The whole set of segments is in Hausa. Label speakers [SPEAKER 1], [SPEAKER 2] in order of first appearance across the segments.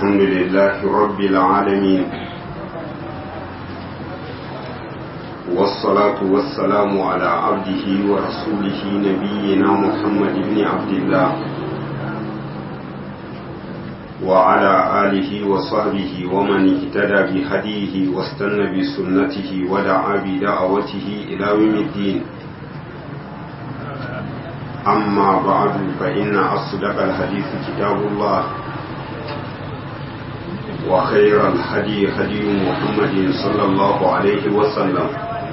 [SPEAKER 1] الحمد لله رب العالمين والصلاة والسلام على عبده ورسوله نبينا محمد بن عبد الله وعلى آله وصحبه ومن اهتدى بهديه واستنى بسنته ودعا بدعوته إلى يوم الدين أما بعد فإن أصدق الحديث كتاب الله وخير الهدي هدي محمد صلى الله عليه وسلم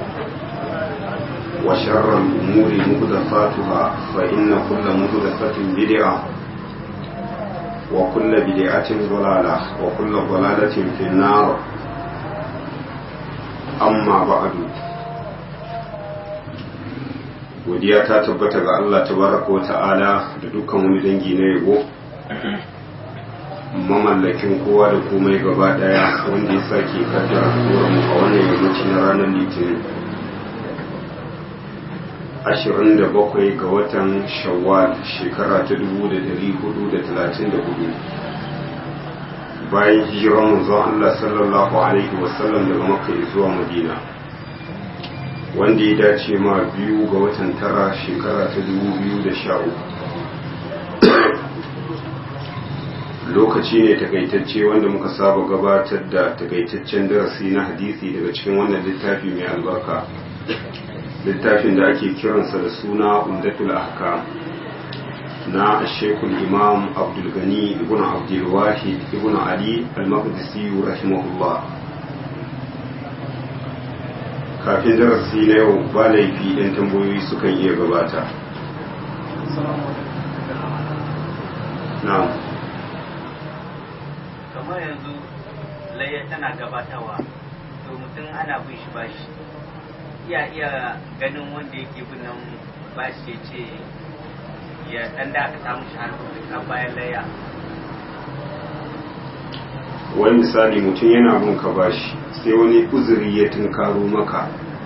[SPEAKER 1] وشر الأمور محدثاتها فإن كل محدثة بدعة وكل بدعة ضلالة وكل ضلالة في النار أما بعد godiya ta tabbata ga Allah tabaraka wa ta'ala da dukkan wani dangi na yabo mamallakin kowa da komai gaba daya wanda ya sake kaddara turan mu a wannan yammaci na ranar litinin 27 ga watan shawwal shekara ta 1434 bayan hijiran manzon Allah sallallahu alaihi wasallam daga makka zuwa madina wanda ya dace ma biyu ga watan tara shekara ta 2013 lokaci ne takaitacce wanda muka saba gabatar da takaitaccen darasi na hadisi daga cikin wannan littafi mai albarka littafin da ake kiransa da suna umdatul ahkam na shekul imam abdulgani ibn abdulwahid ibn ali al-maqdisi rahimahullah kafin darasi na yau ba laifi ɗan tambayoyi sukan iya gabata na'am
[SPEAKER 2] kamar yanzu layya tana gabatawa to mutum ana bin shi bashi iya iya ganin wanda yake bin nan bashi ya ce ya dan da aka samu shi har bayan layya
[SPEAKER 1] wani misali mutum yana bin ka bashi sai wani uzuri ya tunkaro maka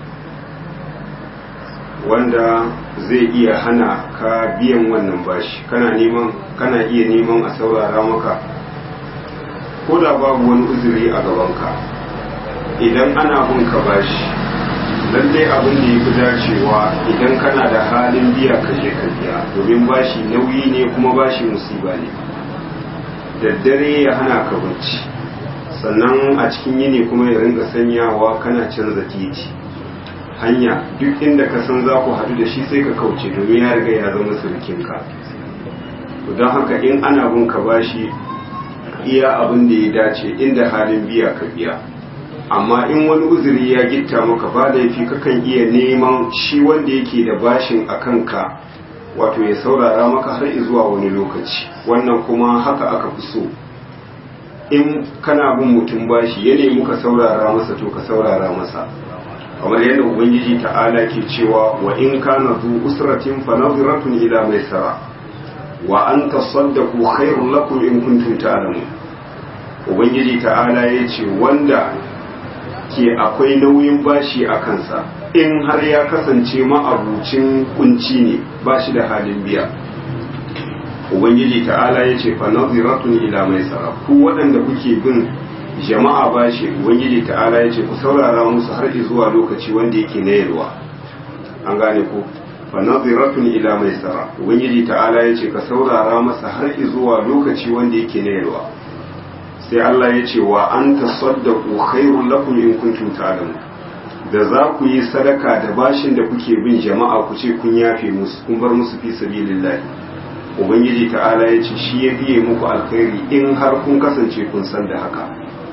[SPEAKER 1] wanda zai iya hana ka biyan wannan bashi kana neman kana iya neman a saurara maka ko da babu wani uzuri a gabanka idan ana bin ka bashi lallai abin da ya fi dacewa idan kana da halin biya ka je ka biya domin bashi nauyi ne kuma bashi musiba ne daddare ya hana ka bacci sannan a cikin yini kuma ya ringa sanyawa kana canza titi hanya duk inda ka san za ku haɗu da shi sai ka kauce domin ya riga ya zama surukinka don haka in ana bin ka bashi iya abin da ya dace inda halin biya ka biya amma in wani uzuri ya gitta maka ba laifi kakan iya neman shi wanda yake da bashin a kanka wato ya saurara maka har zuwa wani lokaci wannan kuma haka aka fi so in kana bin mutum bashi ya nemi ka saurara masa to ka saurara masa kamar yadda ubangiji ta'ala ke cewa wa in kana zu usratin fa nadhiratun ila maisara wa an tasaddaqu khairul lakum in kuntum ta'lamun ubangiji ta'ala ya ce wanda ke akwai nauyin bashi a kansa in har ya kasance ma'abucin kunci ne ba shi da halin biya ubangiji ta'ala ya ce fa naziratun ila maisara ku waɗanda kuke bin jama'a bashi ubangiji ta'ala ya ce ku saurara musu har zuwa lokaci wanda yake na yalwa an gane ku fa naziratun ila maisara ubangiji ta'ala ya ce ka saurara masa har zuwa lokaci wanda yake na yalwa sai Allah ya ce wa an tasaddaqu khairul lakum in kuntum ta'lamun da za ku yi sadaka da bashin da kuke bin jama'a ku ce kun yafe musu kun bar musu fi sabilillah ubangiji ta'ala ya ce shi ya biye muku alkhairi in har kun kasance kun san da haka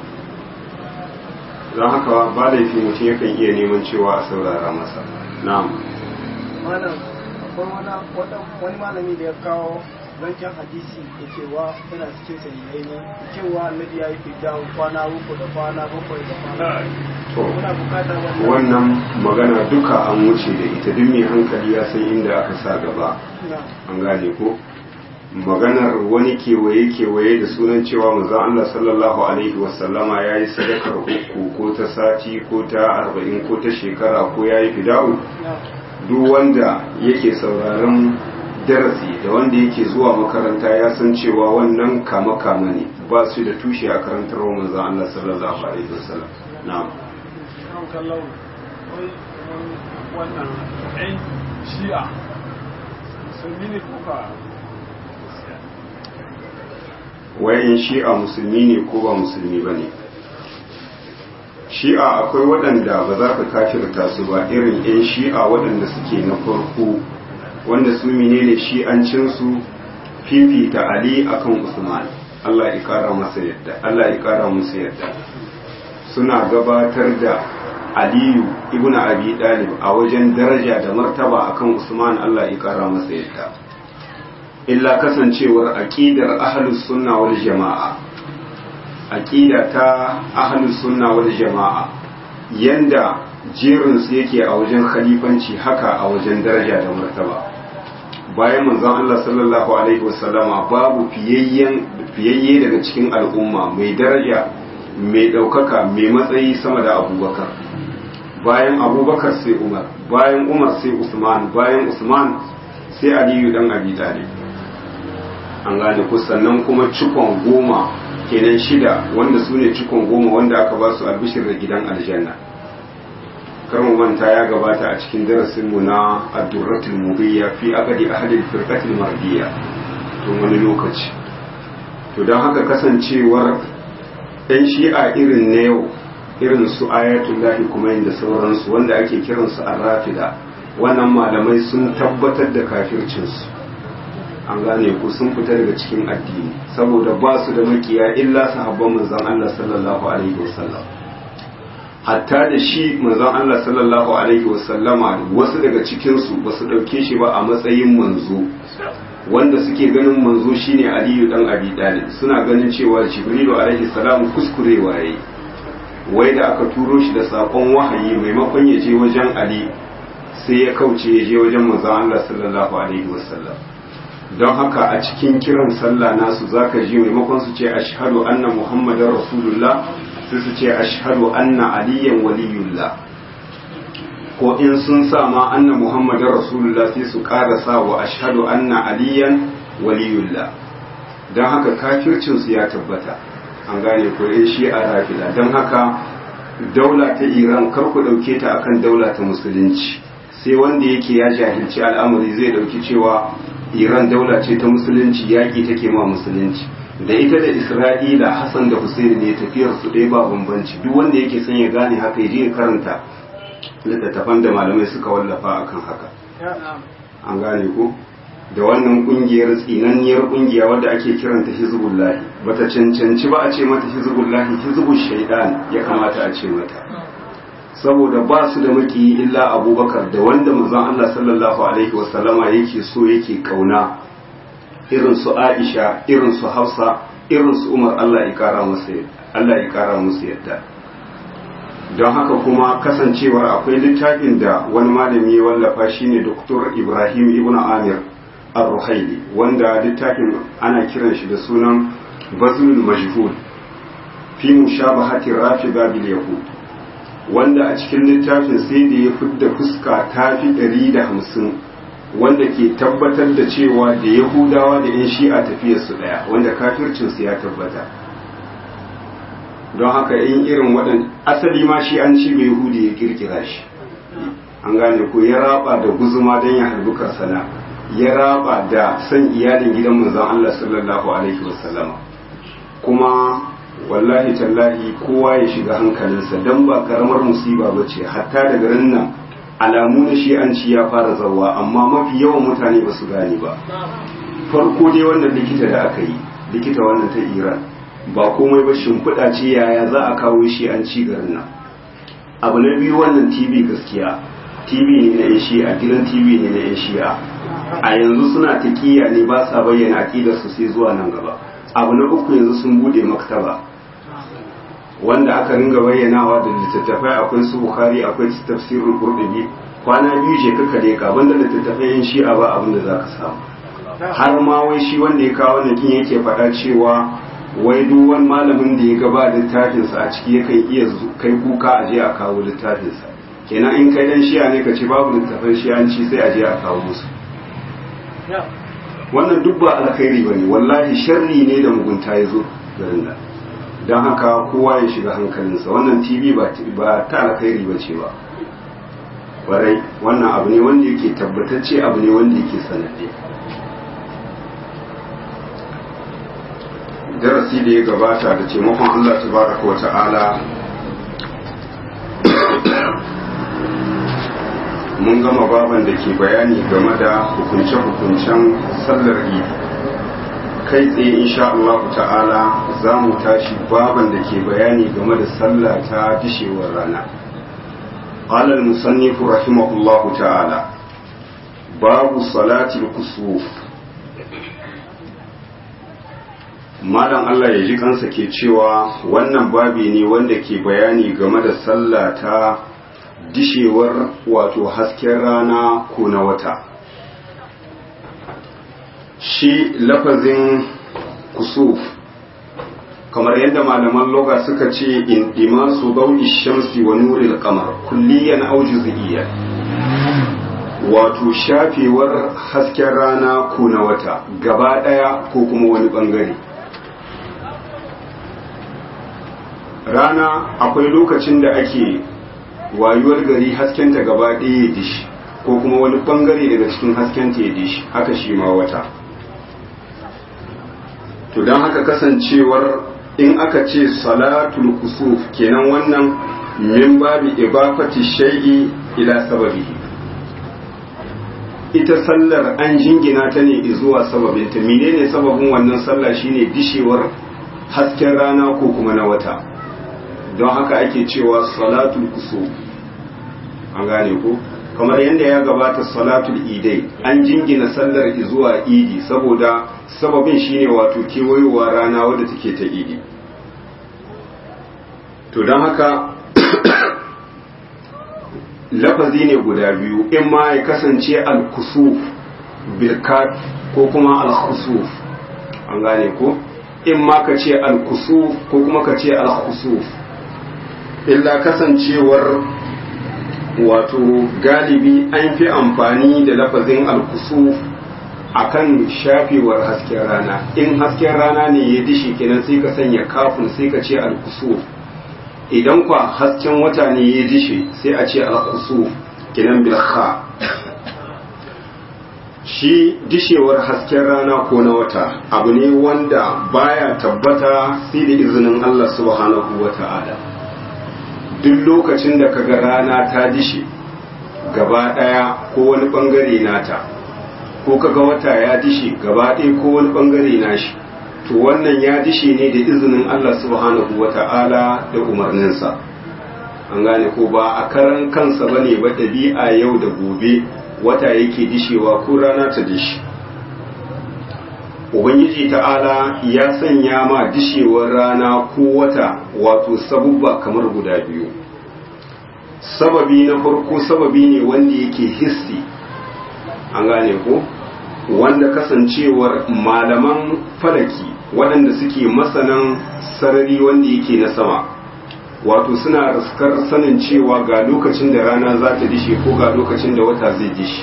[SPEAKER 1] don haka ba laifi mutum yakan iya neman cewa a saurara masa na'am
[SPEAKER 3] malam akwai wani malami da ya kawo zancen hadisi da cewa yana cikin sahihai ne cewa annabi ya yi fidda kwana uku da kwana bakwai da kwana
[SPEAKER 1] to
[SPEAKER 3] muna bukata wannan
[SPEAKER 1] wannan magana duka an wuce da ita duk mai hankali ya san inda aka sa gaba
[SPEAKER 3] na
[SPEAKER 1] an gane ko maganar wani kewaye kewaye da sunan cewa manzon Allah sallallahu alaihi wasallama ya yi sadakar uku ko ta sati ko ta arba'in ko ta shekara ko ya yi fida'u
[SPEAKER 3] na
[SPEAKER 1] duk wanda yake sauraron darasi da wanda yake zuwa makaranta ya san cewa wannan kama kama ne ba su da tushe a karantar manzon Allah sallallahu alaihi wasallam na'am
[SPEAKER 3] kan kallon wai wannan ɗan shi'a musulmi ne ko ka
[SPEAKER 1] wayan shi'a musulmi ne ko ba musulmi ba ne shi'a akwai waɗanda ba za ka kafirta su ba irin 'yan shi'a waɗanda suke na farko wanda su menene shi'ancinsu fifita ali akan usman Allah ya kara masa yadda Allah ya kara musu yadda suna gabatar da aliyu ibn abi dalib a wajen daraja da martaba akan usman Allah ya kara masa yadda illa kasancewar aqidar ahlus sunna wal jama'a aqida ta ahlus sunna wal jama'a yanda jerin su yake a wajen khalifanci haka a wajen daraja da martaba bayan manzon Allah sallallahu alaihi wasallama babu fiyayyen fiyayye daga cikin al'umma mai daraja mai ɗaukaka mai matsayi sama da abubakar bayan abubakar sai umar bayan umar sai usman bayan usman sai aliyu dan abi talib an gane ku sannan kuma cikon goma kenan shida wanda su ne cikon goma wanda aka ba su albishir da gidan aljanna karmu manta ya gabata a cikin darasinmu na addurratul mubiyya fi aqdi ahli firqatil mardiyya tun wani lokaci to don haka kasancewar ɗan shi'a irin na yau irin su ayatullahi kuma da sauransu wanda ake kiransu arrafida wannan malamai sun tabbatar da kafircinsu an gane ku sun fita daga cikin addini saboda ba su da makiya illa sahabban manzon Allah sallallahu alaihi wasallam hatta da shi manzon Allah sallallahu alaihi wasallama wasu daga cikin su ba su dauke shi ba a matsayin manzo wanda suke ganin manzo shine Aliyu dan Abi Talib suna ganin cewa Jibrilu alaihi salam kuskurewa yayi wai da aka turo shi da sakon wahayi maimakon ya je wajen Ali sai ya kauce ya je wajen manzon Allah sallallahu alaihi wasallam don haka a cikin kiran sallah nasu zaka ji maimakon su ce ashhadu anna muhammadar rasulullah sai su ce ashhadu anna aliyan waliyullah ko in sun sa ma anna muhammadar rasulullah sai su ƙara sa wa ashhadu anna aliyan waliyullah don haka kafircin su ya tabbata an gane ko in shi a rafida don haka daula ta iran kar ku ɗauke ta akan daula ta musulunci sai wanda yake ya jahilci al'amari zai ɗauki cewa iran daula ce ta musulunci yaƙi take ma musulunci da ita da isra'ila hassan da husaini ne tafiyar su ɗaya ba bambanci duk wanda yake son ya gane haka ya je karanta littattafan da malamai suka wallafa akan haka an gane ko da wannan kungiyar tsinanniyar kungiya wadda ake kiranta hizbullahi bata cancanci ba a ce mata hizbullahi hizbul shaidan ya kamata a ce mata saboda ba su da maki illa abubakar da wanda manzon Allah sallallahu alaihi wasallama yake so yake kauna irin su Aisha irin su Hafsa irin su Umar Allah ya kara musu Allah ya kara musu yadda don haka kuma kasancewar akwai littafin da wani malami ya wallafa shine Dr. Ibrahim Ibn Amir Ar-Ruhaili wanda littafin ana kiran shi da sunan Bazlul Majhul fi mushabahati Rafida bil Yahud wanda a cikin littafin sai da ya fidda fuska ta fi ɗari da hamsin wanda ke tabbatar da cewa da yahudawa da 'yan shi'a tafiyarsu ɗaya wanda kafircinsu ya tabbata don haka in irin waɗanda asali ma shi an ci yahudi ya kirkira shi an gane ko ya raba da guzuma don ya harbi karsana ya raba da san iyalin gidan manzon Allah sallallahu alaihi wasallama kuma wallahi tallahi kowa ya shiga hankalinsa don ba karamar musiba ba ce hatta daga nan alamu na shi'anci ya fara zawa amma mafi yawan mutane ba su gane ba farko dai wannan likita da aka yi likita wannan ta iran ba komai ba shimfiɗa ce yaya za a kawo shi'anci garin nan abu na biyu wannan tv gaskiya tv ne na yan shi'a gidan tv ne na yan shi'a a yanzu suna taƙiya ne ba sa bayyana aƙidarsu sai zuwa nan gaba abu na uku yanzu sun bude maktaba wanda aka ringa bayyanawa da littattafai akwai su bukhari akwai su tafsirul qurtubi kwana biyu je kaka da ka banda littattafai yin shi'a ba abin da zaka samu har ma wai shi wanda ya kawo wannan kin yake faɗa cewa wai duk wani malamin da ya gaba littafin sa a ciki yakan iya kai kuka a je a kawo littafin sa kenan in kai dan shi'a ne ka ce babu littafin shi'anci sai a je a kawo musu wannan duk ba alkhairi bane wallahi sharri ne da mugunta ya zo garin nan don haka kowa ya shiga hankalinsa wannan tv ba ta alkhairi ba ce ba kwarai wannan abu ne wanda yake tabbatacce abu ne wanda yake sanadde darasi da ya gabata da taimakon allah tabaraka wa ta'ala mun gama baban da ke bayani game da hukunce-hukuncen sallar idi kai tsaye insha Allah ta'ala za mu tashi baban da ke bayani game da sallah ta dishewar rana قال المصنف رحمه الله تعالى باب صلاة الكسوف malam Allah ya ji kansa ke cewa wannan babi ne wanda ke bayani game da sallah ta dishewar wato hasken rana ko na wata shi lafazin kusuf kamar yadda malaman loga suka ce in dima su dauni shamsi wa nuril kamar kulliyan au juz'iyyan wato shafewar hasken rana ko na wata gaba daya ko kuma wani bangare rana akwai lokacin da ake wayuwar gari haskenta gaba ɗaya ya dishi ko kuma wani bangare daga cikin haskenta ya dishi haka shi ma wata to don haka kasancewar in aka ce salatul kusuf kenan wannan min babi ibafati shay'i ila sababihi ita sallar an jingina ta ne zuwa sababinta menene sababin wannan sallah shine dishewar hasken rana ko kuma na wata don haka ake cewa salatul kusuf an gane ko kamar yadda ya gabata salatul idai an jingina sallar zuwa idi saboda sababin shine wato kewayowa rana wadda take ta idi to don haka lafazi ne guda biyu in ma ya kasance al-kusuf bilkat ko kuma al-khusuf an gane ko in ma ka ce al-kusuf ko kuma ka ce al-khusuf illa kasancewar wato galibi an fi amfani da lafazin al-kusuf akan shafewar hasken rana in hasken rana ne ya dishi kenan sai ka sanya kafin sai ka ce al-kusuf idan kwa hasken wata ne ya dishe sai a ce al-kusuf kenan bil kha shi dishewar hasken rana ko na wata abu ne wanda baya tabbata sai da izinin Allah subhanahu wata'ala duk lokacin da kaga rana ta dishe gaba daya ko wani bangare nata ko kaga wata ya dishe gaba ɗaya ko wani bangare nashi to wannan ya dishe ne da izinin Allah subhanahu wata'ala da umarninsa an gane ko ba a karan kansa bane ba ɗabi'a yau da gobe wata yake dishewa ko rana ta dishi ubangiji ta'ala ya sanya ma dishewar rana ko wata wato sabubba kamar guda biyu sababi na farko sababi ne wanda yake hissi an gane ko wanda kasancewar malaman falaki waɗanda suke masanan sarari wanda yake na sama wato suna raskar sanin cewa ga lokacin da rana za ta dishe ko ga lokacin da wata zai dishe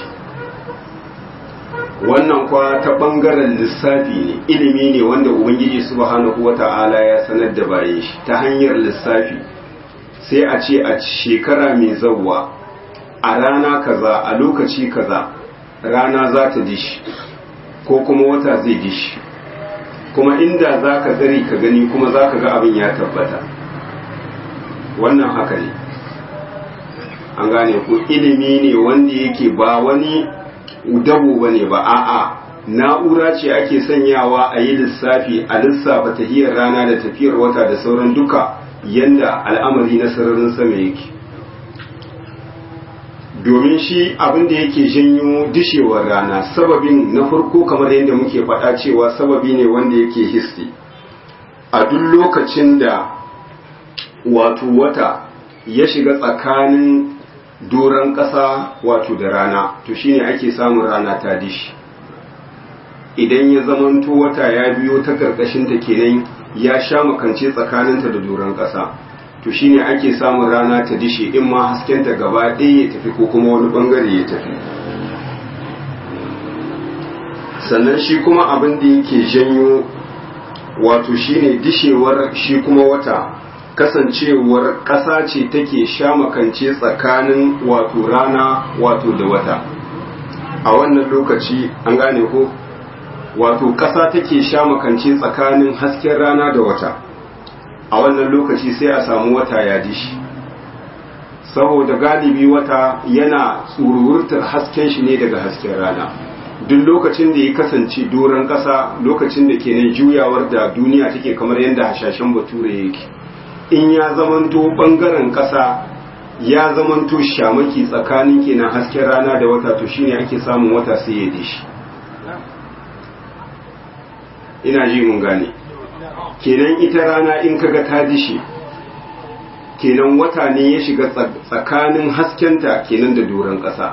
[SPEAKER 1] wannan kwa ta ɓangaren lissafi ne ilimi ne wanda ubangiji subhanahu wata'ala ya sanar da bayan shi ta hanyar lissafi sai a ce a shekara mai zawwa a rana kaza a lokaci kaza rana za ta dishi ko kuma wata zai dishi kuma inda za ka tsari ka gani kuma za ka ga abin ya tabbata wannan haka ne an gane ku ilimi ne wanda yake ba wani dabo ba ne ba a'a na'ura ce ake sanyawa a yi lissafi a lissafa tahiyar rana da tafiyar wata da sauran duka yanda al'amari na sararin sama yake domin shi abin da yake janyo dishewar rana sababin na farko kamar yadda muke faɗa cewa sababi ne wanda yake hissi a duk lokacin da wato wata ya shiga tsakanin doron ƙasa wato da rana to shine ake samun rana ta dishi idan ya zamanto wata ya biyo ta ƙarƙashinta kenan ya sha makance tsakaninta da doron ƙasa to shine ake samun rana ta dishe in ma haskenta gaba ɗaya ya tafi ko kuma wani ɓangare ya tafi sannan shi kuma abin da yake janyo wato shine dishewar shi kuma wata kasancewar ƙasa ce take shamakance tsakanin wato rana wato da wata a wannan lokaci an gane ko wato ƙasa take shamakance tsakanin hasken rana da wata a wannan lokaci sai a samu wata ya dishi saboda galibi wata yana tsururtar hasken shi ne daga hasken rana duk lokacin da ya kasance doron ƙasa lokacin da ke nan juyawar da duniya take kamar yadda hashashen bature yake in ya zamanto ɓangaren ƙasa ya zamanto shamaki tsakanin kenan hasken rana da wata to shine ake samun wata sai ya dishi ina ji mun gane kenan ita rana in kaga ta dishi kenan wata ne ya shiga tsakanin haskenta kenan da doron ƙasa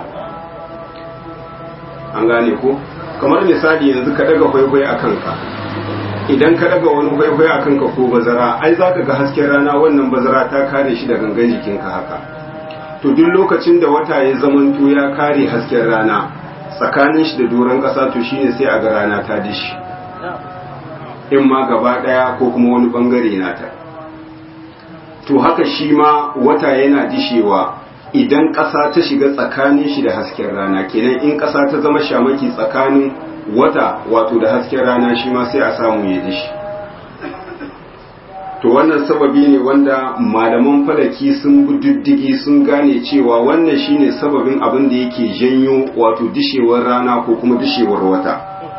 [SPEAKER 1] an gane ko kamar misali yanzu ka daga kwaikwayo a kanka idan ka daga wani kwaikwayo a kanka ko bazara ai za ka ga hasken rana wannan bazara ta kare shi da gangan jikinka haka to duk lokacin da wata ya zamanto ya kare hasken rana tsakanin shi da doron ƙasa to shine sai a ga rana ta dishi in ma gaba ɗaya ko kuma wani ɓangare nata to haka shi ma wata yana dishewa idan ƙasa ta shiga tsakanin shi da hasken rana kenan in ƙasa ta zama shamaki tsakanin wata wato da hasken rana shi ma sai a samu ya dishi to wannan sababi ne wanda malaman falaki sun bi diddigi sun gane cewa wannan shine sababin abin da yake janyo wato dishewar rana ko kuma dishewar wata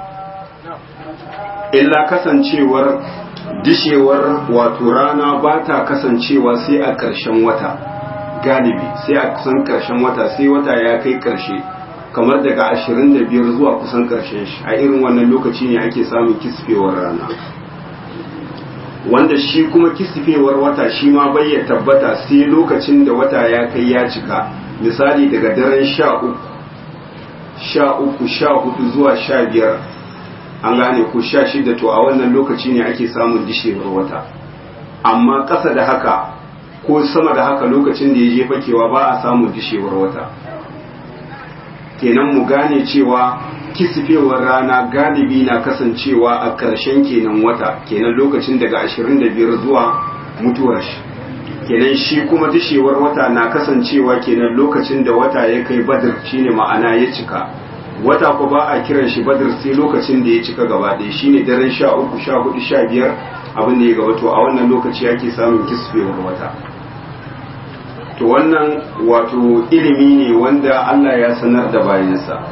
[SPEAKER 1] illa kasancewar dishewar wato rana ba ta kasancewa sai a ƙarshen wata galibi sai a kusan ƙarshen wata sai wata ya kai ƙarshe kamar daga 25 zuwa kusan ƙarshen shi a irin wannan lokaci ne ake samun kisfewar rana wanda shi kuma kisfewar wata shi ma bai ya tabbata sai lokacin da wata ya kai ya cika misali daga daren sha uku sha uku sha hudu zuwa sha biyar an gane ko sha shida to a wannan lokaci ne ake samun dishewar wata amma ƙasa da haka ko sama da haka lokacin da ya je fakewa ba a samun dishewar wata kenan mu gane cewa kisifewar rana galibi na kasancewa a ƙarshen kenan wata kenan lokacin daga 25 zuwa mutuwar shi kenan shi kuma dishewar wata na kasancewa kenan lokacin da wata ya kai badr shine ma'ana ya cika wata ko ba a kiran shi badr sai lokacin da ya cika gaba ɗaya shine daren sha uku sha hudu sha biyar abin da ya gaba to a wannan lokaci ake samun kisfewar wata to wannan wato ilimi ne wanda Allah ya sanar da bayansa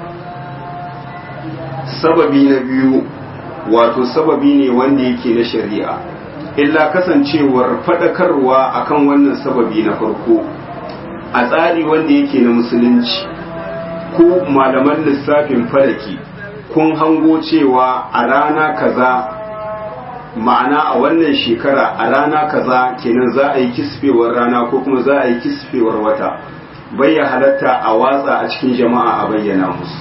[SPEAKER 1] sababi na biyu wato sababi ne wanda yake na shari'a illa kasancewar faɗakarwa akan wannan sababi na farko a tsari wanda yake na musulunci ko malaman lissafin falaki kun hango cewa a rana kaza ma'ana a wannan shekara a rana kaza kenan za a yi kisfewar rana ko kuma za a yi kisfewar wata bai ya halatta a watsa a cikin jama'a a bayyana musu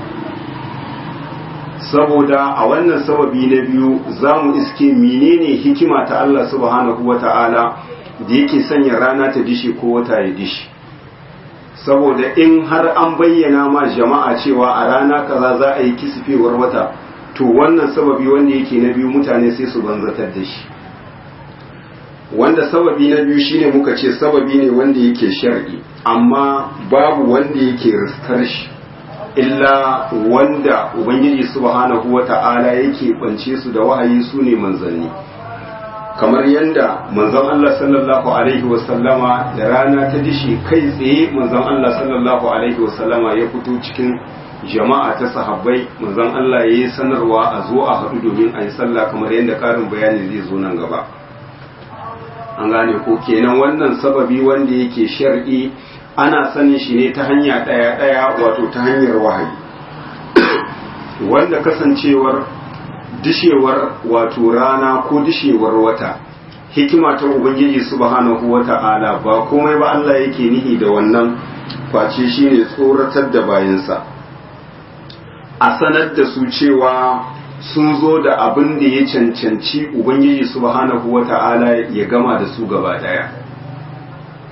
[SPEAKER 1] saboda a wannan sababi na biyu za mu iske menene hikima ta Allah subhanahu wa ta'ala da yake sanya rana ta dishi ko wata ya dishi saboda in har an bayyana ma jama'a cewa a rana kaza za a yi kisfewar wata to wannan sababi wanda yake na biyu mutane sai su banzatar da shi wanda sababi na biyu shine muka ce sababi ne wanda yake shar'i amma babu wanda yake riskar shi illa wanda ubangiji subhanahu wata'ala yake kwance su da wahayi su ne manzanni kamar yadda manzon Allah sallallahu alaihi wasallama da rana ta dishi kai tsaye manzon Allah sallallahu alaihi wasallama ya fito cikin jama'a ta sahabbai manzon Allah ya yi sanarwa a zo a haɗu domin a yi sallah kamar yadda ƙarin bayani zai zo nan gaba an gane ko kenan wannan sababi wanda yake shar'i ana sanin shi ne ta hanya ɗaya ɗaya wato ta hanyar wahayi wanda kasancewar dishewar wato rana ko dishewar wata hikima ta ubangiji subhanahu wata'ala ba komai ba Allah yake nihi da wannan face shine tsoratar da bayansa a sanar da su cewa sun zo da abin da ya cancanci ubangiji subhanahu wata'ala ya gama da su gaba daya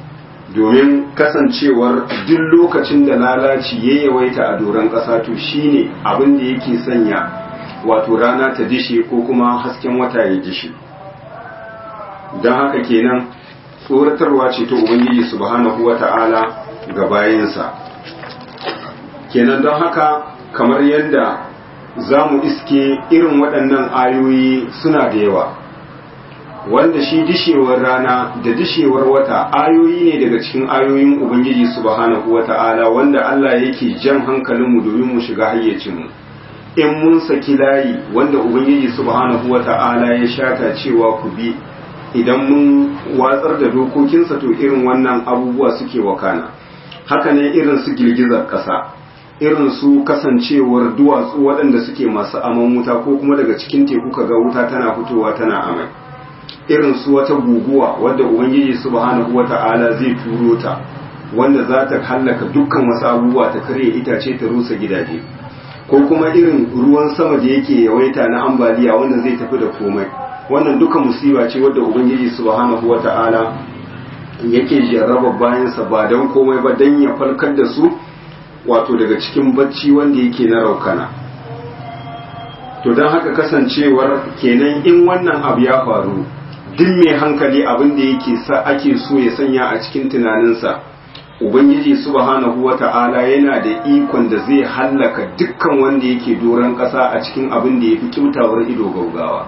[SPEAKER 1] domin kasancewar duk lokacin da lalaci ya yawaita a doron ƙasa to shine abin da yake sanya wato rana ta dishe ko kuma hasken wata ya dishe don haka kenan tsoratarwa ce ta ubangiji subhanahu wata'ala ga bayansa kenan don haka kamar yadda za mu iske irin waɗannan ayoyi suna da yawa wanda shi dishewar rana da dishewar wata ayoyi ne daga cikin ayoyin ubangiji subhanahu wata'ala wanda Allah yake jan hankalinmu domin mu shiga hayyacinmu in mun saki layi wanda ubangiji subhanahu wata'ala ya shata cewa ku bi idan mun watsar da dokokinsa to irin wannan abubuwa suke wakana haka ne irin su girgizar ƙasa irin su kasancewar duwatsu waɗanda suke masu aman wuta ko kuma daga cikin teku kaga wuta tana fitowa tana amai irin su wata guguwa wadda ubangiji subhanahu wata'ala zai turo ta wanda za ta hallaka dukkan wasu abubuwa ta karya itace ta rusa gidaje ko kuma irin ruwan sama da yake yawaita na ambaliya wanda zai tafi da komai wannan duka musiba ce wadda ubangiji subhanahu wata'ala yake jarraba bayansa ba don komai ba don ya falkar da su wato daga cikin bacci wanda yake na raukana to don haka kasancewar kenan in wannan abu ya faru duk mai hankali abin da yake sa ake so ya sanya a cikin tunaninsa ubangiji subhanahu wata'ala yana da ikon da zai hallaka dukkan wanda yake doron ƙasa a cikin abin da ya fi kyautawar ido gaugawa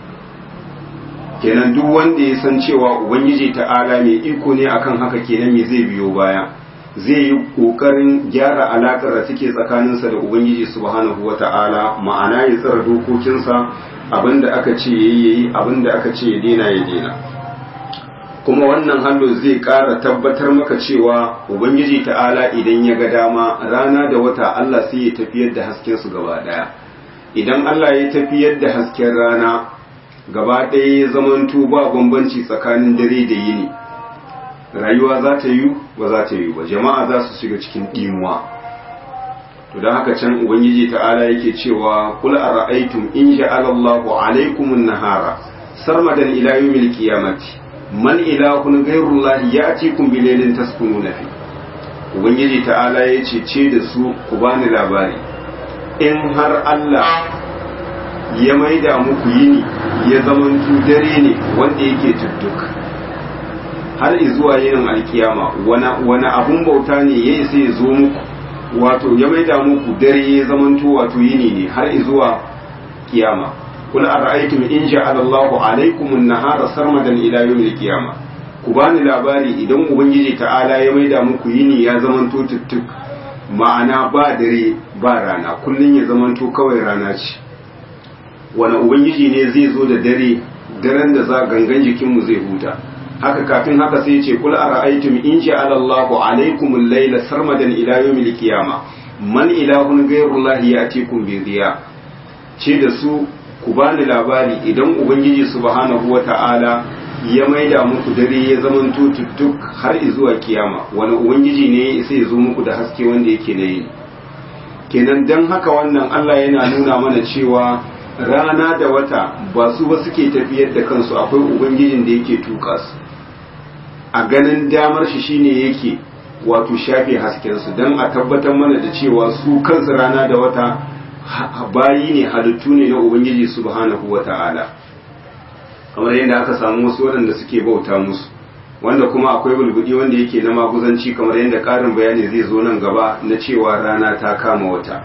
[SPEAKER 1] kenan duk wanda ya san cewa ubangiji ta'ala mai iko ne akan haka kenan me zai biyo baya zai yi kokarin gyara alakar da take tsakaninsa da ubangiji subhanahu wata'ala ma'ana ya tsara dokokinsa abinda aka ce yayi yayi abinda aka ce ya dena ya dena kuma wannan hallo zai ƙara tabbatar maka cewa ubangiji ta'ala idan ya ga dama rana da wata Allah sai ya tafiyar da hasken su gaba daya idan Allah ya tafiyar da hasken rana gaba ɗaya ya zamanto ba bambanci tsakanin dare da yini rayuwa za ta yi ba za ta yi ba jama'a za su shiga cikin ɗimuwa to don haka can ubangiji ta'ala yake cewa kul ara'aytum in ja'ala Allahu alaykum an-nahara sarmadan ila yawmil qiyamati man ilahun ghayru Allah ya'tikum bi laylin taskununa fi ubangiji ta'ala yace ce da su ku bani labari in har Allah ya maida muku yini ya zamantu dare ne wanda yake tudduk har zuwa yinin alkiyama wani abun bauta ne ya isa ya zo muku wato ya maida muku dare ya zamanto wato yini ne har zuwa kiyama kul ara'aytum in ja'ala Allahu alaykum an-nahara sarmadan ila yawmil qiyama ku bani labari idan ubangiji ta'ala ya maida muku yini ya zamanto tuttuk ma'ana ba dare ba rana kullun ya zamanto kawai rana ce wani ubangiji ne zai zo da dare daren da za gangan jikinmu zai huta haka kafin haka sai ce kul ara'aytum in ja'ala Allahu alaykum al-layla sarmadan ila yawmil qiyama man ilahun ghayru Allah ya'tikum bi dhiya ce da su ku bani labari idan ubangiji subhanahu wata'ala ya maida muku dare ya zaman tututtuk har zuwa kiyama wani ubangiji ne sai ya zo muku da haske wanda yake na yi kenan dan haka wannan Allah yana nuna mana cewa rana da wata ba su ba suke tafiyar da kansu akwai ubangijin da yake tuka su a ganin damar shi shine yake wato shafe haskensu don a tabbatar mana da cewa su kansu rana da wata bayi ne halittu ne na ubangiji subhanahu wa ta'ala kamar yadda aka samu wasu waɗanda suke bauta musu wanda kuma akwai bulbudi wanda yake na maguzanci kamar yadda ƙarin bayani zai zo nan gaba na cewa rana ta kama wata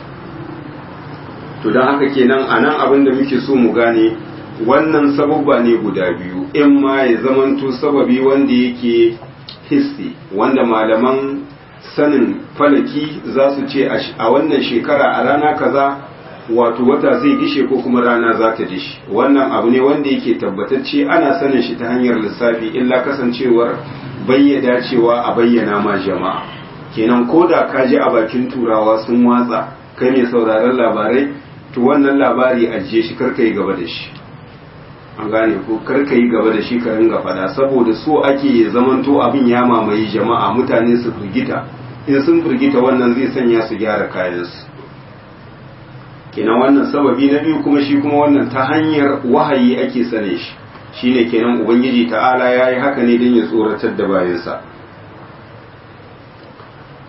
[SPEAKER 1] to don haka kenan a nan abin da muke so mu gane wannan sababba ne guda biyu in ma ya zamanto sababi wanda yake hissi wanda malaman sanin falaki za su ce a wannan shekara a rana kaza wato wata zai dishe ko kuma rana za ta dishe wannan abu ne wanda yake tabbatacce ana sanin shi ta hanyar lissafi illa kasancewar bayyada cewa a bayyana ma jama'a kenan ko da ka ji a bakin turawa sun watsa kai mai sauraron labarai to wannan labari ajiye shi karka yi gaba da shi an gane ko karka yi gaba da shi ka ringa fada saboda so ake zamanto abin ya mamaye jama'a mutane su firgita in sun firgita wannan zai sanya su gyara kayansu kenan wannan sababi na biyu kuma shi kuma wannan ta hanyar wahayi ake sane shi shine kenan ubangiji ta'ala ya yi haka ne don ya tsoratar da bayansa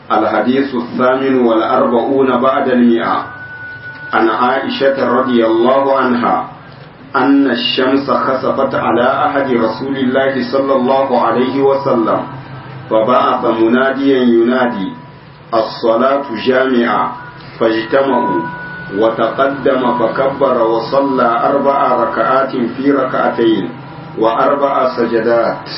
[SPEAKER 1] الحديث الثامن والأربعون بعد المئة عن عائشة رضي الله عنها أن الشمس خسفت على أحد رسول الله صلى الله عليه وسلم فبعث مناديا ينادي الصلاة جامعة فاجتمعوا وتقدم فكبر وصلى أربع ركعات في ركعتين وأربع سجدات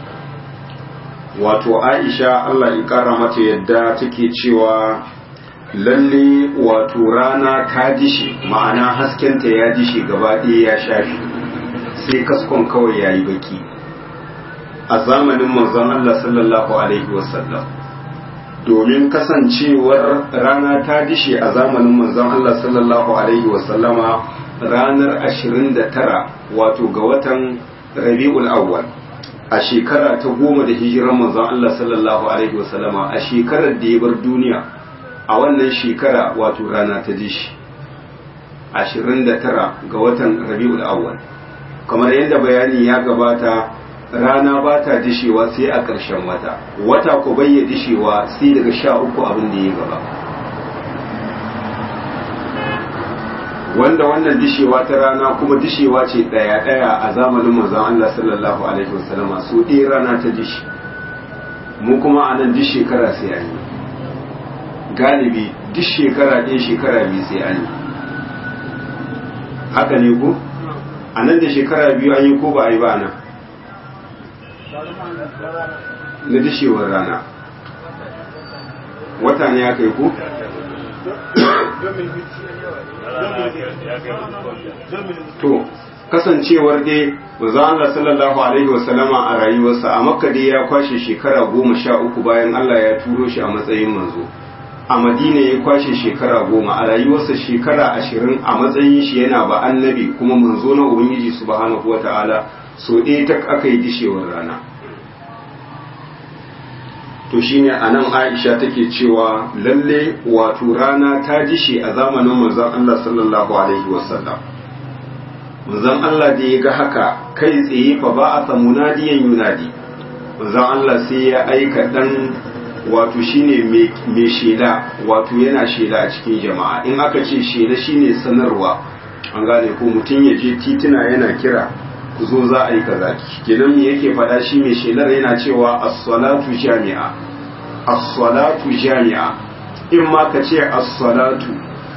[SPEAKER 1] wato aisha Allah ya kara mata yadda take cewa lalle wato rana ta dishi ma'ana haskenta ya dishi gaba ɗaya ya shafi sai kaskon kawai ya yi baki a zamanin manzon Allah sallallahu alaihi wasallam domin kasancewar rana ta dishe a zamanin manzon Allah sallallahu alaihi wasallama ranar 29 wato ga watan rabi'ul awwal a shekara ta goma da hijiran manzon Allah sallallahu alaihi wasallama a shekarar da ya bar duniya a wannan shekara wato rana ta dishi 29 ga watan rabi'ul awwal kamar yadda bayani ya gabata rana ba ta dishewa sai a ƙarshen wata wata ku bayya dishewa sai daga sha uku abin da ya gaba wanda wannan dishewa ta rana kuma dishewa ce ɗaya-ɗaya a zamanin manzon Allah sallallahu alaihi wasallama so ɗaya rana ta dishi mu kuma a nan duk shekara sai an yi galibi duk shekara ɗaya shekara biyu sai an yi haka ne ku a nan da shekara biyu an yi ko ba a yi ba nan na dishewar rana wata ne aka yi ku? to kasancewar dai manzo Allah sallallahu alaihi wasallama a rayuwarsa a makka dai ya kwashe shekara goma sha uku bayan Allah ya turo shi a matsayin manzo a madina ya kwashe shekara goma a rayuwarsa shekara ashirin a matsayin shi yana ba annabi kuma manzo na ubangiji subhanahu wata'ala so ɗaya ta aka yi dishewar rana to shine a nan aisha take cewa lalle wato rana ta dishe a zamanin manzon Allah sallallahu alaihi wasallam manzon Allah da ya ga haka kai tsaye fa ba a samu nadiyan yunadi manzon Allah sai ya aika dan wato shine mai shela wato yana shela a cikin jama'a in aka ce shela shine sanarwa an gane ko mutum ya je tituna yana kira ku zo za a yi kaza kenan me yake faɗa shi mai shelar yana cewa as-salatu jami'a as-salatu jami'a in ma ka ce as-salatu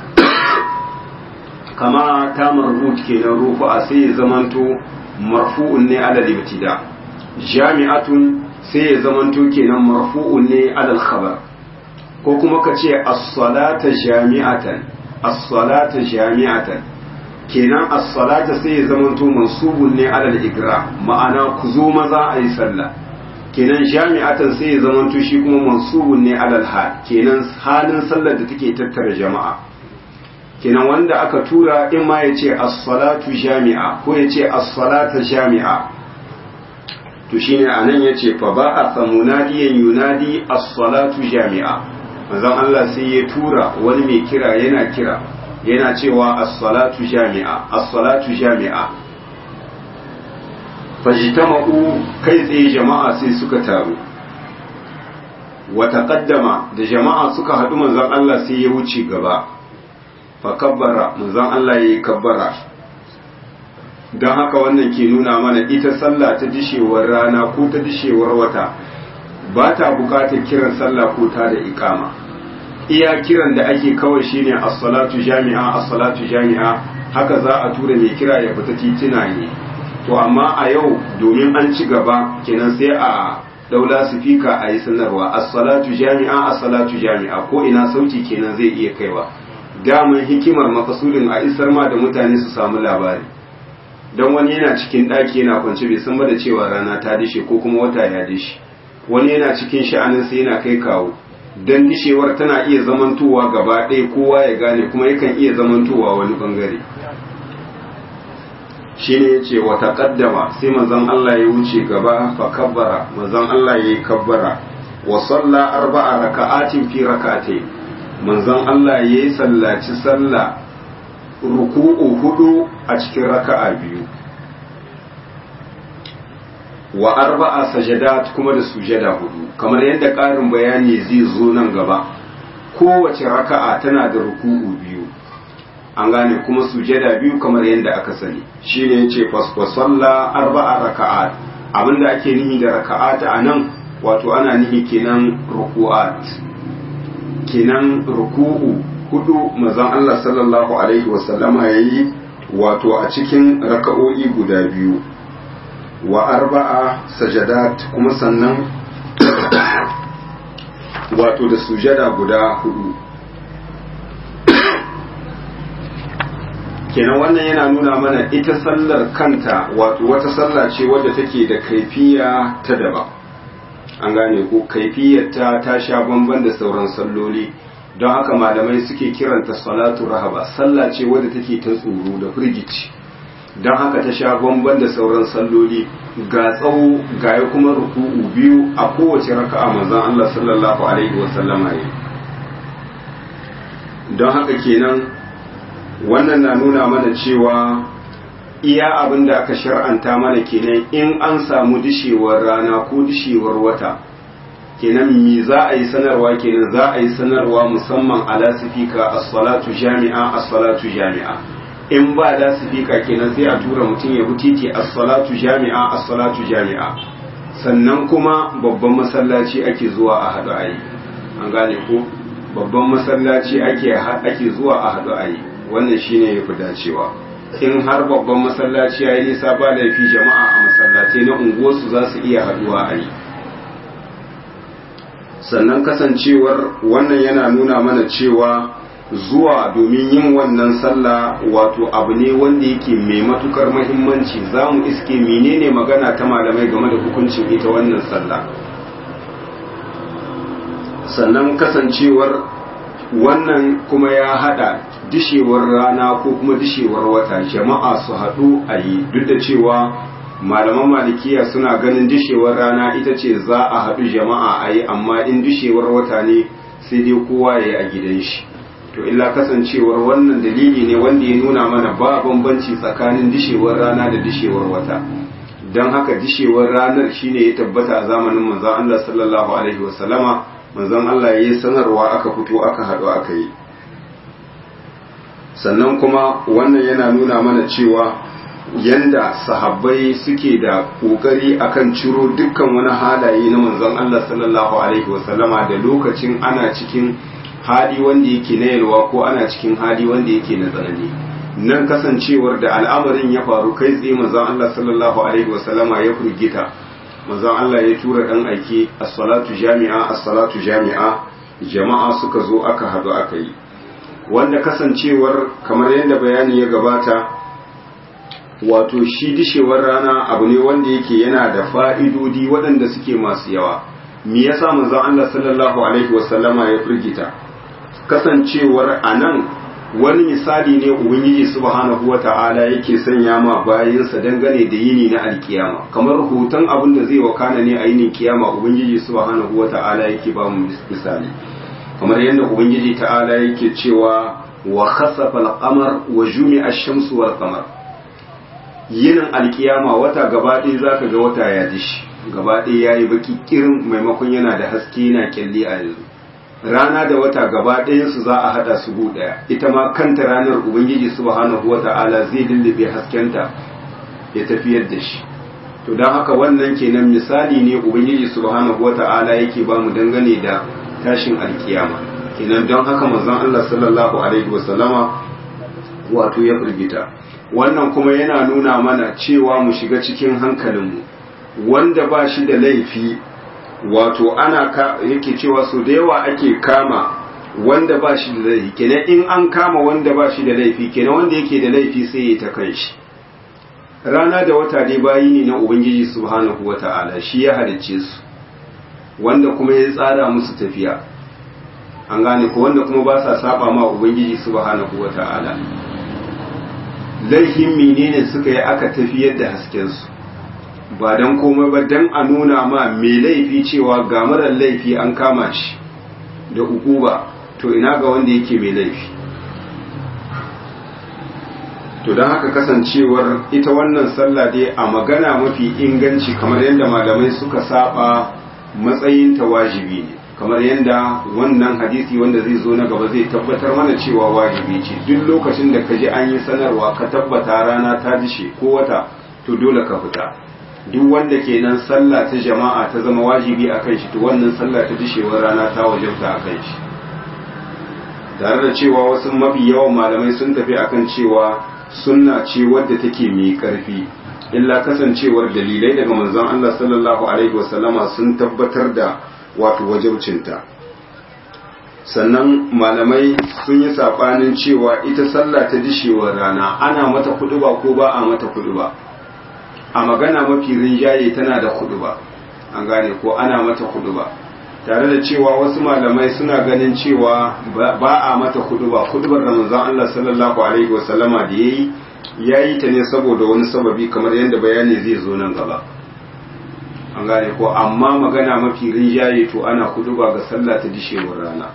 [SPEAKER 1] kama ta marbut kenan rufu'a sai ya zamanto marfu'un ne ala ibtida jami'atun sai ya zamanto kenan marfu'un ne ala khabar ko kuma ka ce as-salata jami'atan as-salata jami'atan kenan as-salata sai ya zamanto mansubun ne ala igra ma'ana ku zo maza a yi sallah kenan jami'atan sai ya zamanto shi kuma mansubun ne ala hal kenan halin sallar da take tattara jama'a kenan wanda aka tura in ma ya ce as-salatu jami'a ko ya ce as-salata jami'a to shine anan ya ce fa ba a samunadiyan yunadi as-salatu jami'a manzon Allah sai ya tura wani mai kira yana kira yana cewa as-salatu jami'a as-salatu jami'a fajtama'u kai tsaye jama'a sai suka taru wa taqaddama da jama'a suka haɗu manzon Allah sai ya wuce gaba fa kabbara manzon Allah yayi kabbara dan haka wannan ke nuna mana ita sallah ta dishewar rana ko ta dishewar wata ba ta bukatar kiran sallah ko ta da iqama iya kiran da ake kawai shine as-salatu jami'a as-salatu jami'a haka za a tura mai kira ya fita titina ne to amma a yau domin an ci gaba kenan sai a daula sifika a yi sanarwa as-salatu jami'a as-salatu jami'a ko ina sauti kenan zai iya kaiwa daman hikimar makasudin a isar ma da mutane su samu labari don wani yana cikin ɗaki yana kwance bai san ba da cewa rana ta dishe ko kuma wata ya dishe wani yana cikin sha'aninsa yana kai kawo don dishewar tana iya zamantowa gaba ɗaya kowa ya gane kuma yakan iya zamantowa wani bangare shi ne ya ce wata ƙaddama sai manzon Allah ya wuce gaba fa kabbara manzon Allah ya yi kabbara wa salla arba'a raka'atin fi raka'atai manzon Allah ya yi sallaci sallah ruku'u hudu a cikin raka'a biyu wa arba'a sajadat kuma da sujada hudu kamar yadda ƙarin bayani zai zo nan gaba kowace raka'a tana da ruku'u biyu an gane kuma sujada biyu kamar yadda aka sani shine yace fasfasalla arba'a raka'at abinda ake nihi da raka'at a nan wato ana nihi kenan ruku'at kenan ruku'u hudu manzon Allah sallallahu alaihi wasallama yayi wato a cikin raka'o'i guda biyu wa arba'a sajadat kuma sannan wato da sujada guda hudu kenan wannan yana nuna mana ita sallar kanta wato wata sallah ce wadda take da kaifiya ta daba an gane ko kaifiyarta ta sha bamban da sauran salloli don haka malamai suke kiranta salatu rahaba sallah ce wadda take ta tsoro da firgici don haka ta sha bamban da sauran salloli ga tsawo ga ya kuma ruku'u biyu a kowace raka'a manzon Allah sallallahu alaihi wasallama yi don haka kenan wannan na nuna mana cewa iya abin da aka shar'anta mana kenan in an samu dishewar rana ko dishewar wata kenan me za a yi sanarwa kenan za a yi sanarwa musamman a lasifika as-salatu jami'a as-salatu jami'a in ba lasifika kenan sai a tura mutum ya titi as-salatu jami'a as-salatu jami'a sannan kuma babban masallaci ake zuwa a hadu ayi an gane ko babban masallaci ake ake zuwa a hadu ayi wannan shine yafi dacewa in har babban masallaci yayi nisa ba laifi jama'a a masallatai na unguwarsu za su iya haduwa ayi sannan kasancewar wannan yana nuna mana cewa zuwa domin yin wannan sallah wato abu ne wanda yake mai matukar mahimmanci za mu iske menene magana ta malamai game da hukuncin ita wannan sallah sannan kasancewar wannan kuma ya hada dishewar rana ko kuma dishewar wata jama'a su haɗu a yi duk da cewa malaman malikiya suna ganin dishewar rana ita ce za a haɗu jama'a a yi amma in dishewar wata ne sai dai kowa ya yi a gidan shi to illa kasancewar wannan dalili ne wanda ya nuna mana ba bambanci tsakanin dishewar rana da dishewar wata don haka dishewar ranar shine ya tabbata a zamanin manzon Allah sallallahu alaihi wasallama manzon Allah ya yi sanarwa aka fito aka haɗu aka yi sannan kuma wannan yana nuna mana cewa yanda sahabbai suke da kokari akan ciro dukkan wani halaye na manzon Allah sallallahu alaihi wasallama da lokacin ana cikin hali wanda yake na yalwa ko ana cikin hali wanda yake na tsanani nan kasancewar da al'amarin ya faru kai tsaye manzon Allah sallallahu alaihi wasallama ya furgita manzon Allah ya tura dan aiki as-salatu jami'a as-salatu jami'a jama'a suka zo aka hadu aka yi wanda kasancewar kamar yadda bayani ya gabata wato shi dishewar rana abu ne wanda yake yana da fa'idodi waɗanda suke masu yawa me yasa manzon Allah sallallahu alaihi wasallama ya firgita kasancewar anan wani misali ne ubangiji subhanahu wata'ala yake sanya ma bayinsa dangane da yini na alkiyama kamar hoton abin da zai wakana ne a yinin kiyama ubangiji subhanahu wata'ala yake ba mu misali kamar yadda ubangiji ta'ala yake cewa wa khasafa al-qamar wa jumi'a ash-shamsu wal qamar yinin alkiyama wata gaba ɗaya zaka ga wata ya dishi gaba ɗaya yayi baki kirin maimakon yana da haske yana kyalli a yanzu rana da wata gaba ɗayansu za a haɗa su gu ɗaya ita ma kanta ranar ubangiji subhanahu wata'ala zai lullube haskenta ya tafiyar da shi to don haka wannan kenan misali ne ubangiji subhanahu wata'ala yake ba mu dangane da tashin alkiyama kenan don haka manzon Allah sallallahu alaihi wasallama wato ya firgita wannan kuma yana nuna mana cewa mu shiga cikin hankalinmu wanda ba shi da laifi wato ana ka yake cewa so da yawa ake kama wanda ba shi da laifi kenan in an kama wanda ba shi da laifi kenan wanda yake da laifi sai ya ta kan shi rana da wata dai bayi ne na ubangiji subhanahu wata'ala shi ya halicce su wanda kuma ya tsara musu tafiya an gane ko wanda kuma ba sa saba ma ubangiji subhanahu wata'ala laifin menene suka yi aka tafiyar da hasken su ba don komai ba don a nuna ma mai laifi cewa ga marar laifi an kama shi da ukuba to ina ga wanda yake mai laifi to don haka kasancewar ita wannan sallah dai a magana mafi inganci kamar yadda malamai suka saba matsayin ta wajibi ne kamar yadda wannan hadisi wanda zai zo na gaba zai tabbatar mana cewa wajibi ce duk lokacin da ka ji an yi sanarwa ka tabbata rana ta dishe ko wata to dole ka fita duk wanda kenan sallah ta jama'a ta zama wajibi a kan shi to wannan sallah ta dishewar rana ta wajabta a kan shi tare da cewa wasu mafi yawan malamai sun tafi akan cewa sunna ce wadda take mai karfi illa kasancewar dalilai daga manzon Allah sallallahu alaihi wasallama sun tabbatar da wato wajibcinta sannan malamai sun yi sabanin cewa ita sallah ta dishewar rana ana mata kuduba ko ba a mata kuduba a magana mafi rinjaye tana da kuduba an gane ko ana mata kuduba tare da cewa wasu malamai suna ganin cewa ba a mata kuduba kudubar da manzon Allah sallallahu alaihi wasallama da yayi yayi ta ne saboda wani sababi kamar yadda bayani zai zo nan gaba an gane ko amma magana mafi rinjaye to ana kuduba ga sallah ta dishewar rana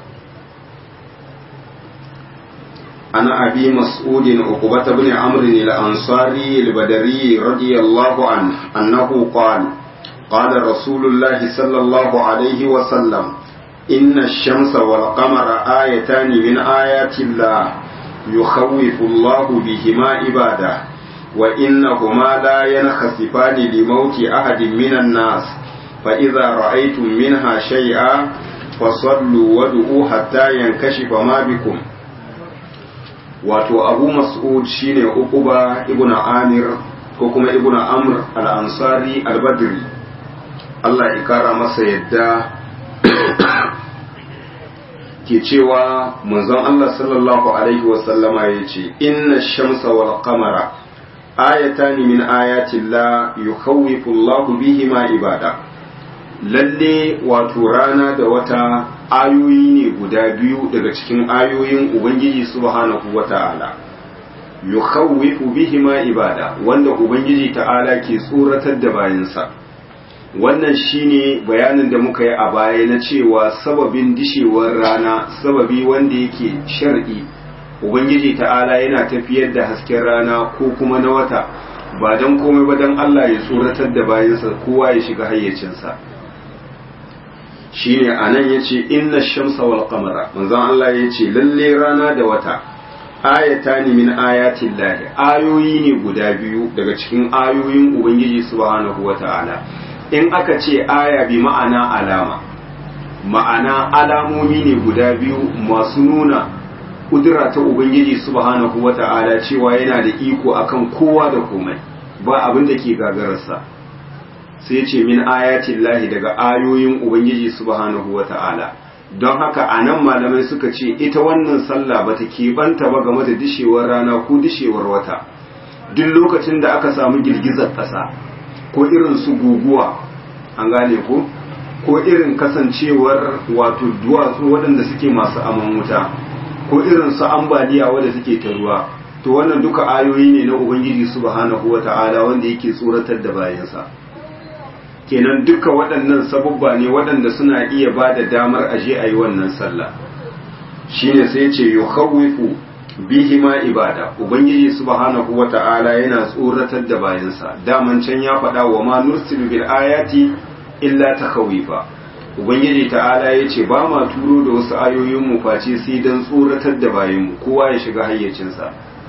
[SPEAKER 1] ana abi mas'udin uqbah ibn amr al-ansari al-badri radiyallahu anhu annahu qala قال رسول الله صلى الله عليه وسلم إن الشمس والقمر آيتان من آيات الله يخوف الله بهما عباده وإنهما لا ينخسفان لموت أحد من الناس فإذا رأيتم منها شيئا فصلوا ودعوا حتى ينكشف ما بكم wato abu mas'ud shine uquba ibn amir ko kuma ibn amr al-ansari al-badri Allah ya kara masa yadda ke cewa manzon Allah sallallahu alaihi wasallama ya ce inna shamsa wal qamara ayatan min ayati Allah yukhawwifu Allah bihima ibada lalle wato rana da wata ayoyi ne guda biyu daga cikin ayoyin ubangiji subhanahu wata'ala yukhawwifu bihima ibada wanda ubangiji ta'ala ke tsoratar da bayansa wannan shine bayanin da muka yi a baya na cewa sababin dishewar rana sababi wanda yake shar'i ubangiji ta'ala yana tafiyar da hasken rana ko kuma na wata ba don komai ba don Allah ya tsoratar da bayansa kowa ya shiga hayyacinsa shine anan yace inna shamsa wal qamara manzon Allah yace lalle rana da wata ayatani min ayatin lahi ayoyi ne guda biyu daga cikin ayoyin ubangiji subhanahu wata'ala in aka ce aya bi ma'ana alama ma'ana alamomi ne guda biyu masu nuna kudura ta ubangiji subhanahu wata'ala cewa yana da iko akan kowa da komai ba abin da ke gagararsa sai ce min ayatin lahi daga ayoyin ubangiji subhanahu wata'ala don haka a nan malamai suka ce ita wannan sallah ba ta keɓanta ba game da dishewar rana ko dishewar wata duk lokacin da aka samu girgizar ƙasa ko irin su guguwa an gane ko ko irin kasancewar wato duwatsu waɗanda suke masu aman wuta ko irin su ambaliya wadda suke ta ruwa to wannan duka ayoyi ne na ubangiji subhanahu wata'ala wanda yake tsoratar da bayansa kenan duka waɗannan sabubba ne waɗanda suna iya ba da damar aje a yi wannan sallah shine sai ce yukhawwifu bihi ma ibada ubangiji subhanahu wata'ala yana tsoratar da bayansa daman can ya faɗa wa ma nursilu bil ayati illa takhawifa ubangiji ta'ala ya ce ba ma turo da wasu ayoyin mu face sai dan tsoratar da bayanmu kowa ya shiga hayyacinsa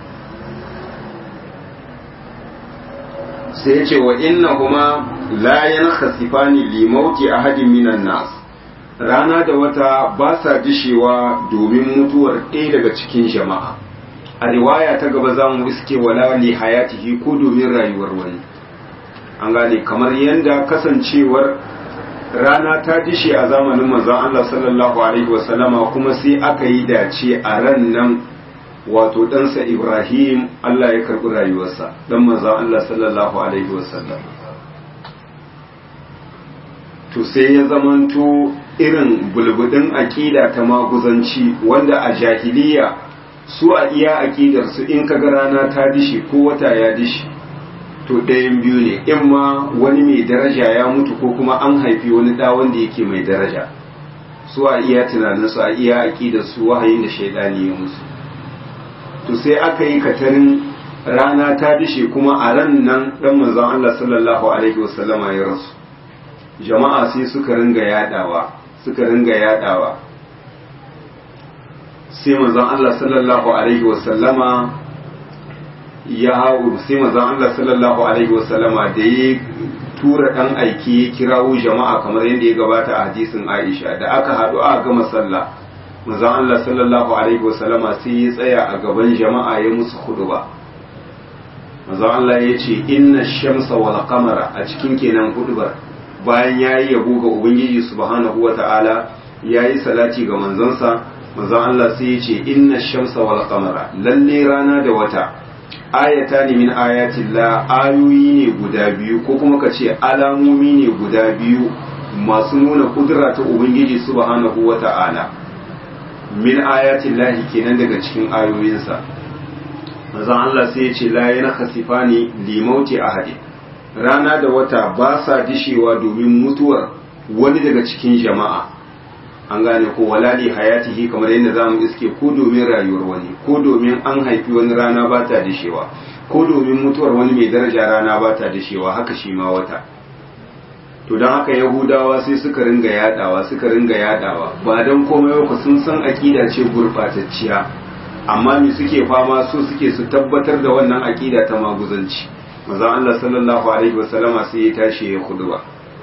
[SPEAKER 1] sai ya ce wa innahuma la yankhasifani li mauti ahadin minan nas rana da wata ba sa dishewa domin mutuwar ɗaya daga cikin jama'a a riwaya ta gaba za mu iske wala li hayatihi ko domin rayuwar wani an gane kamar yadda kasancewar rana ta dishe a zamanin manzon Allah sallallahu alaihi wasallama kuma sai aka yi dace a ran nan wato ɗansa Ibrahim Allah ya karɓi rayuwarsa ɗan manzon Allah sallallahu alaihi wasallam to sai ya zamanto irin bulbudin aƙida ta maguzanci wanda a jahiliya su a iya aƙidarsu in kaga rana ta dishi ko wata ya dishi to ɗayan biyu ne in ma wani mai daraja ya mutu ko kuma an haifi wani ɗa wanda yake mai daraja su a iya tunaninsu a iya aƙidarsu wahayin da shaidani ya musu to sai aka yi katarin rana ta dishe kuma a ran nan dan manzon Allah sallallahu alaihi wasallama ya rasu jama'a sai suka ringa yadawa suka ringa yadawa sai manzon Allah sallallahu alaihi wasallama ya hau sai manzon Allah sallallahu alaihi wasallama da ya tura dan aiki ya kirawo jama'a kamar yadda ya gabata a hadisin Aisha da aka haɗu a gama sallah manzon Allah sallallahu alaihi wasallama sai ya tsaya a gaban jama'a ya musu huduba manzon Allah ya ce inna shamsa wal qamara a cikin kenan hudubar bayan yayi yabo ga ubangiji subhanahu wata'ala yayi salati ga manzonsa manzon Allah sai ya ce inna shamsa wal qamara lalle rana da wata ayata ne min ayatillah ayoyi ne guda biyu ko kuma ka ce alamomi ne guda biyu masu nuna kudura ta ubangiji subhanahu wata'ala min ayatillahi kenan daga cikin ayoyinsa manzon Allah sai ya ce la yana khasifani limauti ahadi rana da wata ba sa dishewa domin mutuwar wani daga cikin jama'a an gane ko walali hayatihi kamar yadda zamu iske ko domin rayuwar wani ko domin an haifi wani rana ba ta dishewa ko domin mutuwar wani mai daraja rana ba ta dishewa haka shi ma wata to don haka yahudawa sai suka ringa yadawa suka ringa yadawa ba don komai ba sun san akida ce gurbatacciya amma me suke fama so suke su tabbatar da wannan akida ta maguzanci manzon Allah sallallahu alaihi wasallama sai ya tashi ya khudba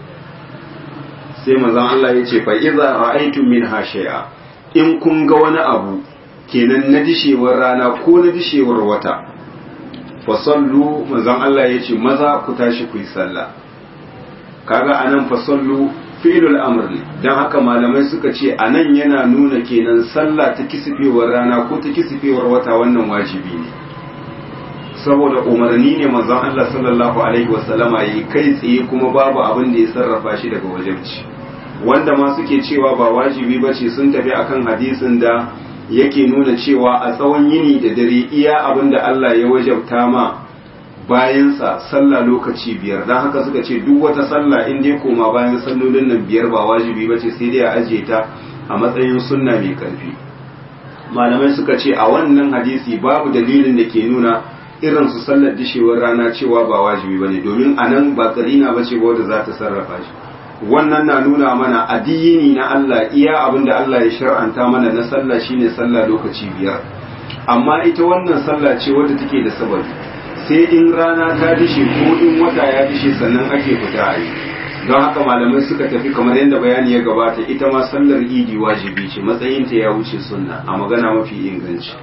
[SPEAKER 1] sai manzon Allah ya ce fa iza ra'aytum minha shay'a in kun ga wani abu kenan na dishewar rana ko na dishewar wata fa sallu manzon Allah ya ce maza ku tashi ku yi sallah kaga anan fa sallu fi'lul amr ne dan haka malamai suka ce anan yana nuna kenan sallah ta kisifewar rana ko ta kisifewar wata wannan wajibi ne saboda umarni ne manzon Allah sallallahu alaihi wasallama yi kai tsaye kuma babu abin da ya sarrafa shi daga wajibci wanda ma suke cewa ba wajibi ba ce sun tafi akan hadisin da yake nuna cewa a tsawon yini da dare iya abin da Allah ya wajabta ma bayansa sallah lokaci biyar don haka suka ce duk wata sallah in dai koma bayan sallolin nan biyar ba wajibi ba ce sai dai a ajiye ta a matsayin sunna mai karfi malamai suka ce a wannan hadisi babu dalilin da ke nuna irin su sallar dishewar rana cewa ba wajibi bane domin anan ba karina bace ba wanda za ta sarrafa shi wannan na nuna mana addini na Allah iya abin da Allah ya shar'anta mana na sallah shine sallah lokaci biyar amma ita wannan sallah ce wadda take da sababi sai in rana ta dishe ko in wata ya dishe sannan ake fita a yi don haka malamai suka tafi kamar yadda bayani ya gabata ita ma sallar idi wajibi ce matsayinta ya wuce sunna a magana mafi inganci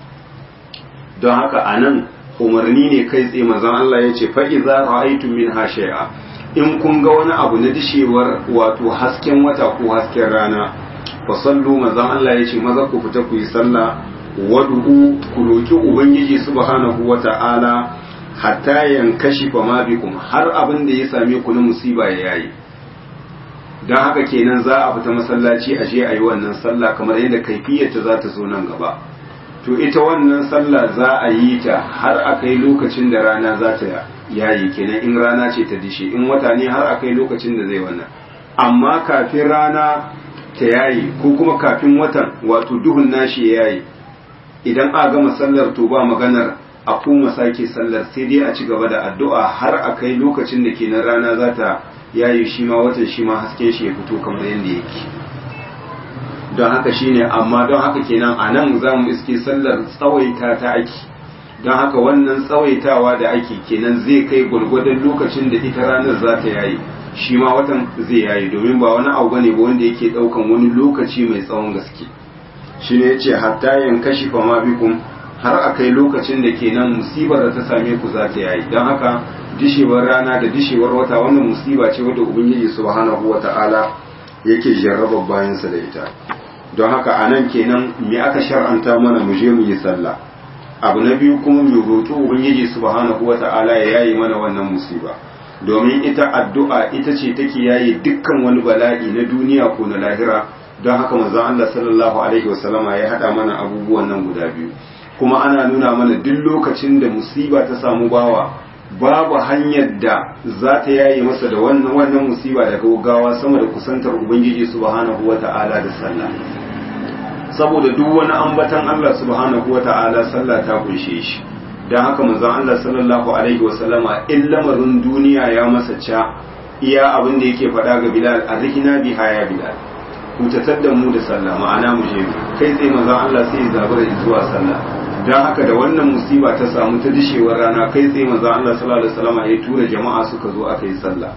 [SPEAKER 1] don haka a nan umarni ne kai tsaye mazan Allah ya ce fa'iza ra'aitu min shay'a in kun ga wani abu na dishewar wato hasken wata ko hasken rana fa sallu mazan Allah ya ce maza ku fita ku yi sallah wadu'u ku roki ubangiji subhanahu wata'ala hatta yankashi fa ma bikum har abin da ya same ku na musiba ya yayi dan haka kenan za a fita masallaci a je a yi wannan sallah kamar yadda kaifiyarta za ta zo nan gaba to ita wannan sallah za a yi ta har a kai lokacin da rana za ta yayi kenan in rana ce ta dishe in wata ne har a kai lokacin da zai wannan amma kafin rana ta yayi ko kuma kafin watan wato duhun nashi ya yayi idan a gama sallar to ba maganar a kuma sake sallar sai dai a ci gaba da addu'a har a kai lokacin da kenan rana za ta yayi shi ma watan shi ma hasken shi ya fito kamar yadda yake don haka shine amma don haka kenan a nan za mu iske sallar tsawaita ta ake don haka wannan tsawaitawa da ake kenan zai kai gwargwadon lokacin da ita ranar za ta yayi shi ma watan zai yayi domin ba wani abu bane ba wanda yake daukan wani lokaci mai tsawon gaske shi ne yace hatta yankashi fa ma bikum har a kai lokacin da kenan musibar da ta same ku za ta yayi don haka dishewar rana da dishewar wata wannan musiba ce wadda ubangiji subhanahu wata'ala yake jarraba bayansa da ita don haka a nan kenan me aka shar'anta mana mu je mu yi sallah abu na biyu kuma mu roƙi ubangiji subhanahu wata'ala ya yayi mana wannan musiba domin ita addu'a ita ce take yayi dukkan wani bala'i na duniya ko na lahira don haka manzon Allah sallallahu alaihi wasallama ya hada mana abubuwan nan guda biyu kuma ana nuna mana duk lokacin da musiba ta samu bawa babu hanyar da za ta yaye masa da wannan wannan musiba daga gaggawa sama da kusantar ubangiji subhanahu wata'ala da sallah saboda duk wani ambatan Allah subhanahu wata'ala sallah ta kunshe shi don haka manzon Allah sallallahu alaihi wasallama in lamarin duniya ya masa ca iya abin da yake faɗa ga Bilal arrihina biha ya Bilal hutatar da mu da sallah ma'ana mu je kai tsaye manzon Allah sai ya zabura zuwa sallah don haka da wannan musiba ta samu ta dishewar rana kai tsaye manzon Allah sallallahu alaihi wasallama ya tura jama'a suka zo aka yi sallah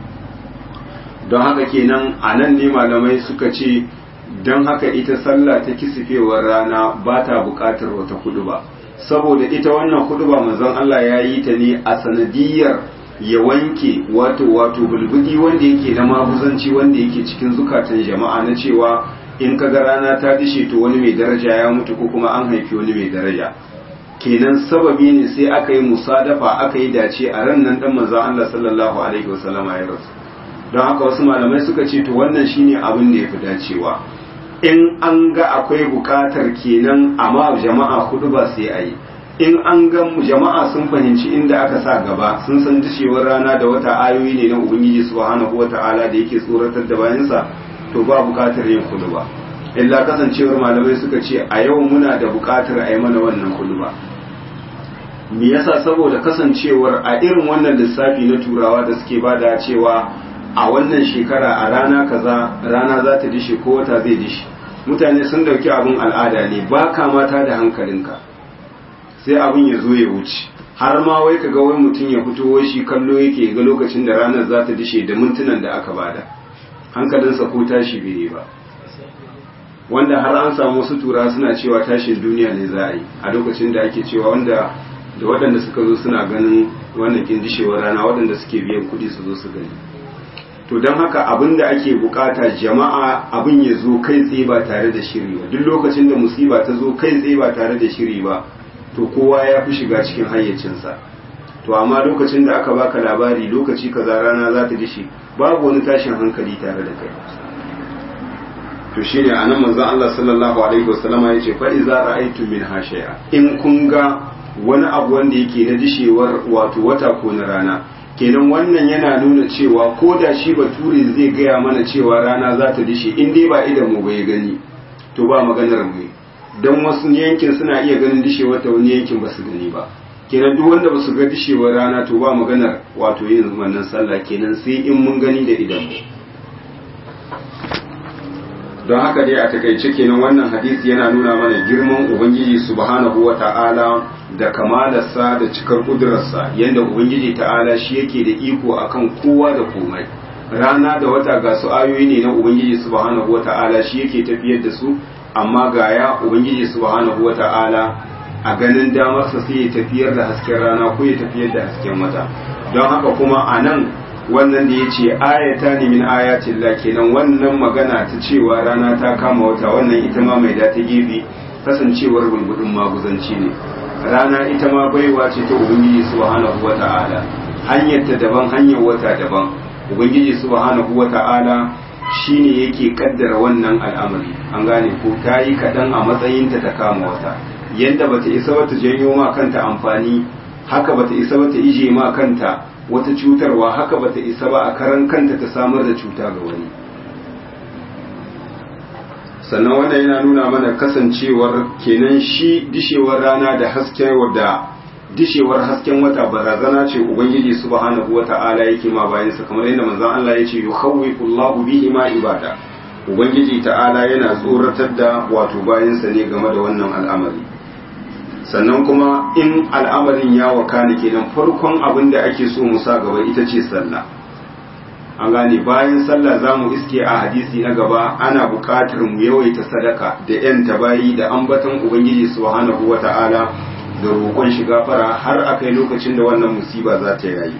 [SPEAKER 1] don haka kenan a nan ne malamai suka ce don haka ita sallah ta kisifewar rana ba ta buƙatar wata kudu ba saboda ita wannan kudu ba manzon Allah ya yi ta ne a sanadiyar ya wanke wato wato bulbudi wanda yake na maguzanci wanda yake cikin zukatan jama'a na cewa in ka ga rana ta dishe to wani mai daraja ya mutu ko kuma an haifi wani mai daraja kenan sababi ne sai aka yi musadafa aka yi dace a ran nan dan manzon Allah sallallahu alaihi wasallama ya rasu don haka wasu malamai suka ce to wannan shine abin da ya fi dacewa in an ga akwai bukatar kenan amma jama'a hudu ba sai a yi in an ga jama'a sun fahimci inda aka sa gaba sun san dishewar rana da wata ayoyi ne na ubangiji subhanahu wata'ala da yake tsoratar da bayansa to ba bukatar yin hudu ba illa kasancewar malamai suka ce a yau muna da bukatar a yi mana wannan hudu ba me yasa saboda kasancewar a irin wannan lissafi na turawa da suke bada cewa a wannan shekara a rana kaza rana za ta dishe ko wata zai dishe mutane sun dauki abin al'ada ne ba ka mata da hankalinka sai abin ya zo ya wuce har ma wai ka ga wai mutum ya fito wai shi kallo yake ga lokacin da ranar za ta dishe da mintunan da aka bada hankalinsa ko tashi bai ba wanda har an samu wasu tura suna cewa tashin duniya ne za a yi a lokacin da ake cewa wanda da waɗanda suka zo suna ganin wannan kin dishewar rana waɗanda suke biyan kuɗi su zo su gani to don haka abin da ake bukata jama'a abin ya zo kai tsaye ba tare da shiri ba duk lokacin da musiba ta zo kai tsaye ba tare da shiri ba to kowa ya fi shiga cikin hayyacinsa to amma lokacin da aka baka labari lokaci kaza rana za ta dishi babu wani tashin hankali tare da kai to shine anan manzon Allah sallallahu alaihi wasallama yace fa iza ra'aytum min hashaya in kun ga wani abu wanda yake na dishewar wato wata ko na rana kenan wannan yana nuna cewa ko da shi bature zai gaya mana cewa rana za ta dishe in dai ba idan mu bai gani to ba maganar mu don wasu yankin suna iya ganin dishewar ta wani yankin ba su gani ba kenan duk wanda ba su ga dishewar rana to ba maganar wato yin wannan sallah kenan sai in mun gani da idan mu don haka dai a takaice kenan wannan hadisi yana nuna mana girman ubangiji subhanahu wata'ala da kamalarsa da cikar kudurarsa yadda ubangiji ta'ala shi yake da iko akan kowa da komai rana da wata ga su ayoyi ne na ubangiji subhanahu wata'ala shi yake tafiyar da su amma ga ya ubangiji subhanahu wata'ala a ganin damarsa sai ya tafiyar da hasken rana ko ya tafiyar da hasken wata don haka kuma a nan wannan da ya ce ayata ne min ayatin la kenan wannan magana ta cewa rana ta kama wata wannan ita ma mai da ta gefe kasancewar bulbudin maguzanci ne rana ita ma baiwa ce ta ubangiji subhanahu wata'ala hanyar ta daban hanyar wata daban ubangiji subhanahu wata'ala shine yake kaddara wannan al'amari an gane ko ta yi kaɗan a matsayinta ta kama wata yadda bata isa bata janyo ma kanta amfani haka bata isa bata ije ma kanta wata cutarwa haka bata isa ba a karan kanta ta samar da cuta ga wani sannan wannan yana nuna mana kasancewar kenan shi dishewar rana da hasken da dishewar hasken wata barazana ce ubangiji subhanahu wata'ala yake ma bayan sa kamar yadda manzon Allah yace yukhawwifu Allahu bihi ma ibada ubangiji ta'ala yana tsoratar da wato bayan sa ne game da wannan al'amari sannan kuma in al'amarin ya wakana kenan farkon abin da ake so mu sa gaba ita ce sallah an gane bayan sallah za mu iske a hadisi na gaba ana buƙatar mu yawaita sadaka da yan tabayi da ambaton ubangiji subhanahu wata'ala da roƙon shi gafara har a kai lokacin da wannan musiba za ta yayi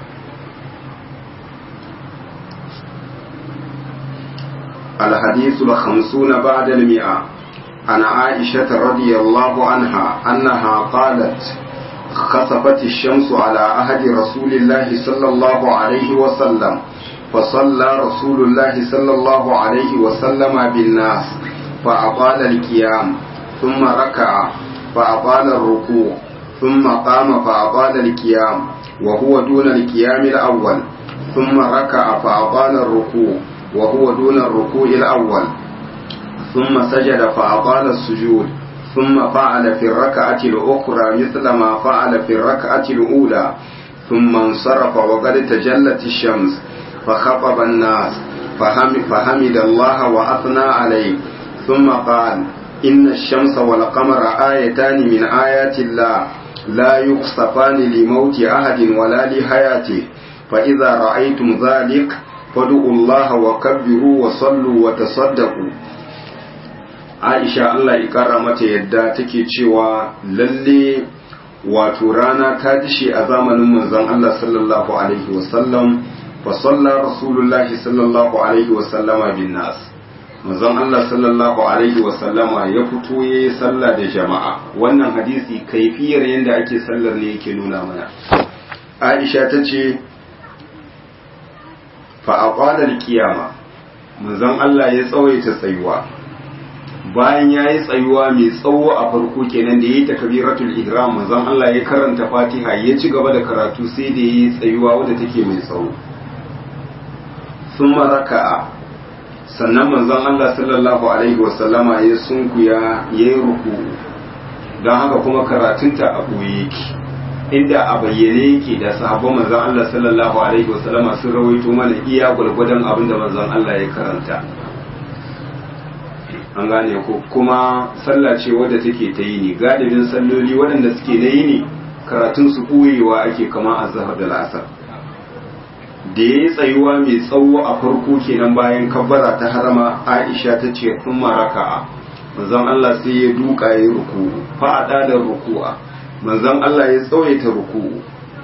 [SPEAKER 1] الحديث الخمسون بعد المئة عن عائشة رضي الله عنها أنها قالت خسفت الشمس على عهد رسول الله صلى الله عليه وسلم فصلى رسول الله صلى الله عليه وسلم بالناس فأطال القيام ثم ركع فأطال الركوع ثم قام فأطال القيام وهو دون القيام الأول ثم ركع فأطال الركوع وهو دون الركوع الأول ثم سجد فأطال السجود ثم فعل في الركعة الأخرى مثل ما فعل في الركعة الأولى ثم انصرف وقد تجلت الشمس فخطب الناس فهم فحمد الله وأثنى عليه ثم قال إن الشمس والقمر آيتان من آيات الله لا يخصفان لموت أحد ولا لحياته فإذا رأيتم ذلك فادعوا الله وكبروا وصلوا وتصدقوا Aisha Allah ya kara mata yadda take cewa lalle wato rana ta dishe a zamanin manzon Allah sallallahu alaihi wasallam fa salla rasulullahi sallallahu alaihi wasallama bin nas manzon Allah sallallahu alaihi wasallama ya fito yayi sallah da jama'a wannan hadisi kaifiyar yanda ake sallar ne yake nuna mana Aisha ta ce fa aqala al-qiyama manzon Allah ya tsawaita tsayuwa bayan ya yi tsayuwa mai tsawo a farko kenan da ya yi takabiratul ihram manzon Allah ya karanta fatiha ya ci gaba da karatu sai da ya yi tsayuwa wadda take mai tsawo sun raka'a sannan manzon Allah sallallahu alaihi wasallama ya sunkuya ya yi ruku don haka kuma karatunta a ɓoye yake inda a bayyane yake da sahabban manzon Allah sallallahu alaihi wasallama sun rawaito mana iya gwargwadon abin da manzon Allah ya karanta an gane ko kuma sallah ce wadda take ta yi ne galibin salloli waɗanda suke na yi ne karatun su ɓoyewa ake kama a zahar da la'asar da ya yi tsayuwa mai tsawo a farko kenan bayan kabbara ta harama aisha ta ce kun maraka'a manzon Allah sai ya duka ya ruku fa'ada da ruku'a manzon Allah ya tsawaita ruku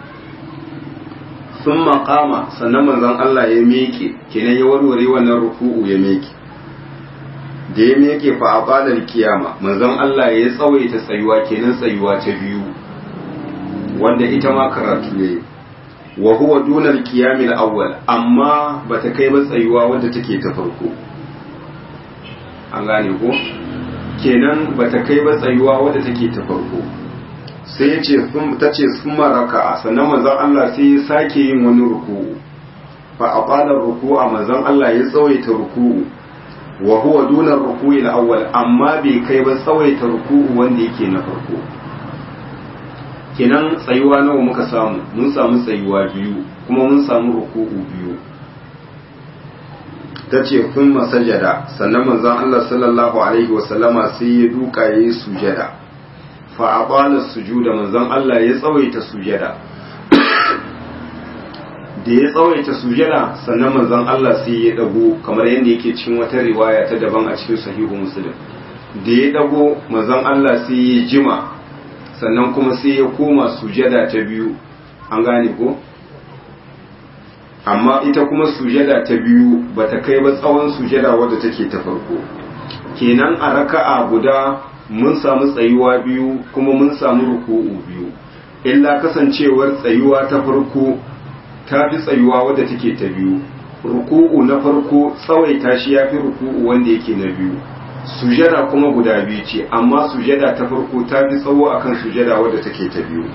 [SPEAKER 1] sun maƙama sannan manzon Allah ya meke kenan ya warware wannan ruku'u ya meke da ya meke fa a balar kiyama manzon Allah ya tsawaita tsayuwa kenan tsayuwa ta biyu wanda ita ma karatu ne wa huwa dunar kiyamil awwal amma bata kai ba tsayuwa wadda take ta farko an gane ko kenan bata kai ba tsayuwa wadda take ta farko sai ya ce ta ce sun maraka sannan manzon Allah sai ya sake yin wani ruku'u fa a balar ruku'a manzon Allah ya tsawaita ruku'u wa huwa duna ruku'i al-awwal amma bai kai ba tsawaita ruku'u wanda yake na farko kenan tsayuwa nawa muka samu mun samu tsayuwa biyu kuma mun samu ruku'u biyu tace kun masajada sannan manzon Allah sallallahu alaihi wa sallama sai ya duka yayi sujada fa abala sujuda manzon Allah ya tsawaita sujada da ya tsawaita sujada sannan manzon Allah sai ya dago kamar yadda yake cikin wata riwaya ta daban a cikin sahihu muslim da ya dago manzon Allah sai ya jima sannan kuma sai ya koma sujada ta biyu an gane ko amma ita kuma sujada ta biyu bata kai ba tsawon sujada wadda take ta farko kenan a raka'a guda mun samu tsayuwa biyu kuma mun samu ruku'u biyu illa kasancewar tsayuwa ta farko ta fi tsayuwa wadda take ta biyu ruku'u na farko tsawaita shi ya fi ruku'u wanda yake na biyu sujada kuma guda biyu ce amma sujada ta farko ta fi tsawo akan sujada wadda take ta biyu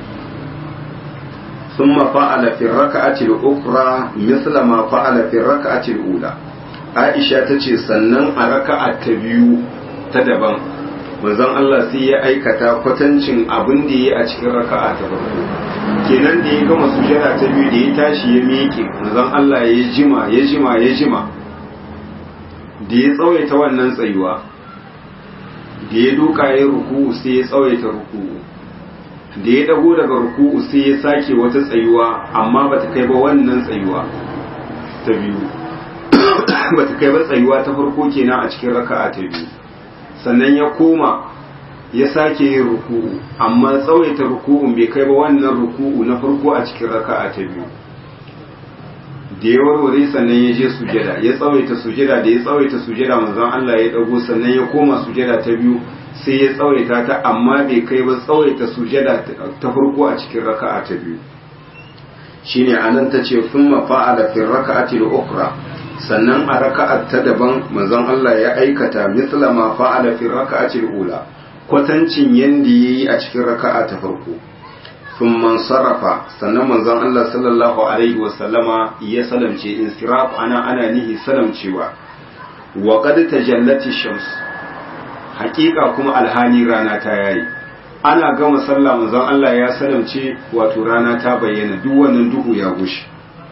[SPEAKER 1] ثم فعل في الركعة الأخرى مثل ما فعل في الركعة الأولى عائشة تشي سنن الركعة تبيو تدبن manzon Allah sai ya aikata kwatancin abin da ya a cikin raka'a ta farko kenan da ya gama sujada ta biyu da ya tashi ya miƙe manzon Allah ya jima ya jima ya jima da ya tsawaita wannan tsayuwa da ya duka ya ruku'u sai ya tsawaita ruku'u da ya dago daga ruku'u sai ya sake wata tsayuwa amma bata kai ba wannan tsayuwa ta biyu bata kai ba tsayuwa ta farko kenan a cikin raka'a ta biyu sannan ya koma ya sake yin ruku'u amma tsawaita ruku'un bai kai ba wannan ruku'u na farko a cikin raka'a ta biyu da ya warware sannan ya je sujada ya tsawaita sujada da ya tsawaita sujada manzon Allah ya dago sannan ya koma sujada ta biyu sai ya tsawaita ta amma bai kai ba tsawaita sujada ta farko a cikin raka'a ta biyu shine anan ta ce thumma fa'ala fi raka'ati al-ukhra sannan a raka'a ta daban manzon Allah ya aikata misla ma fa'ala fi raka'ati al-ula kwatancin yanda yayi a cikin raka'a ta farko thumma sarrafa sannan manzon Allah sallallahu alaihi wa sallama ya salamce insiraf ana ana nihi salamcewa wa qad tajallati shams hakika kuma alhali rana ta yayi ana gama sallah manzon Allah ya salamce wato rana ta bayyana duk wannan duhu ya gushi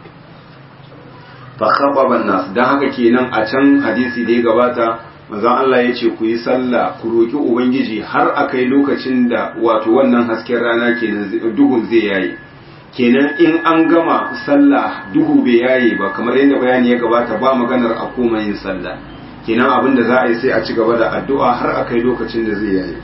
[SPEAKER 1] fa khababa nas dan haka kenan a can hadisi da ya gabata manzon Allah ya ce ku yi sallah ku roki ubangiji har akai lokacin da wato wannan hasken rana kenan duhun zai yayi kenan in an gama sallah duhu bai yaye ba kamar yadda bayani ya gabata ba maganar a koma yin sallah kenan abin da za a yi sai a ci gaba da addu'a har a kai lokacin da zai yaye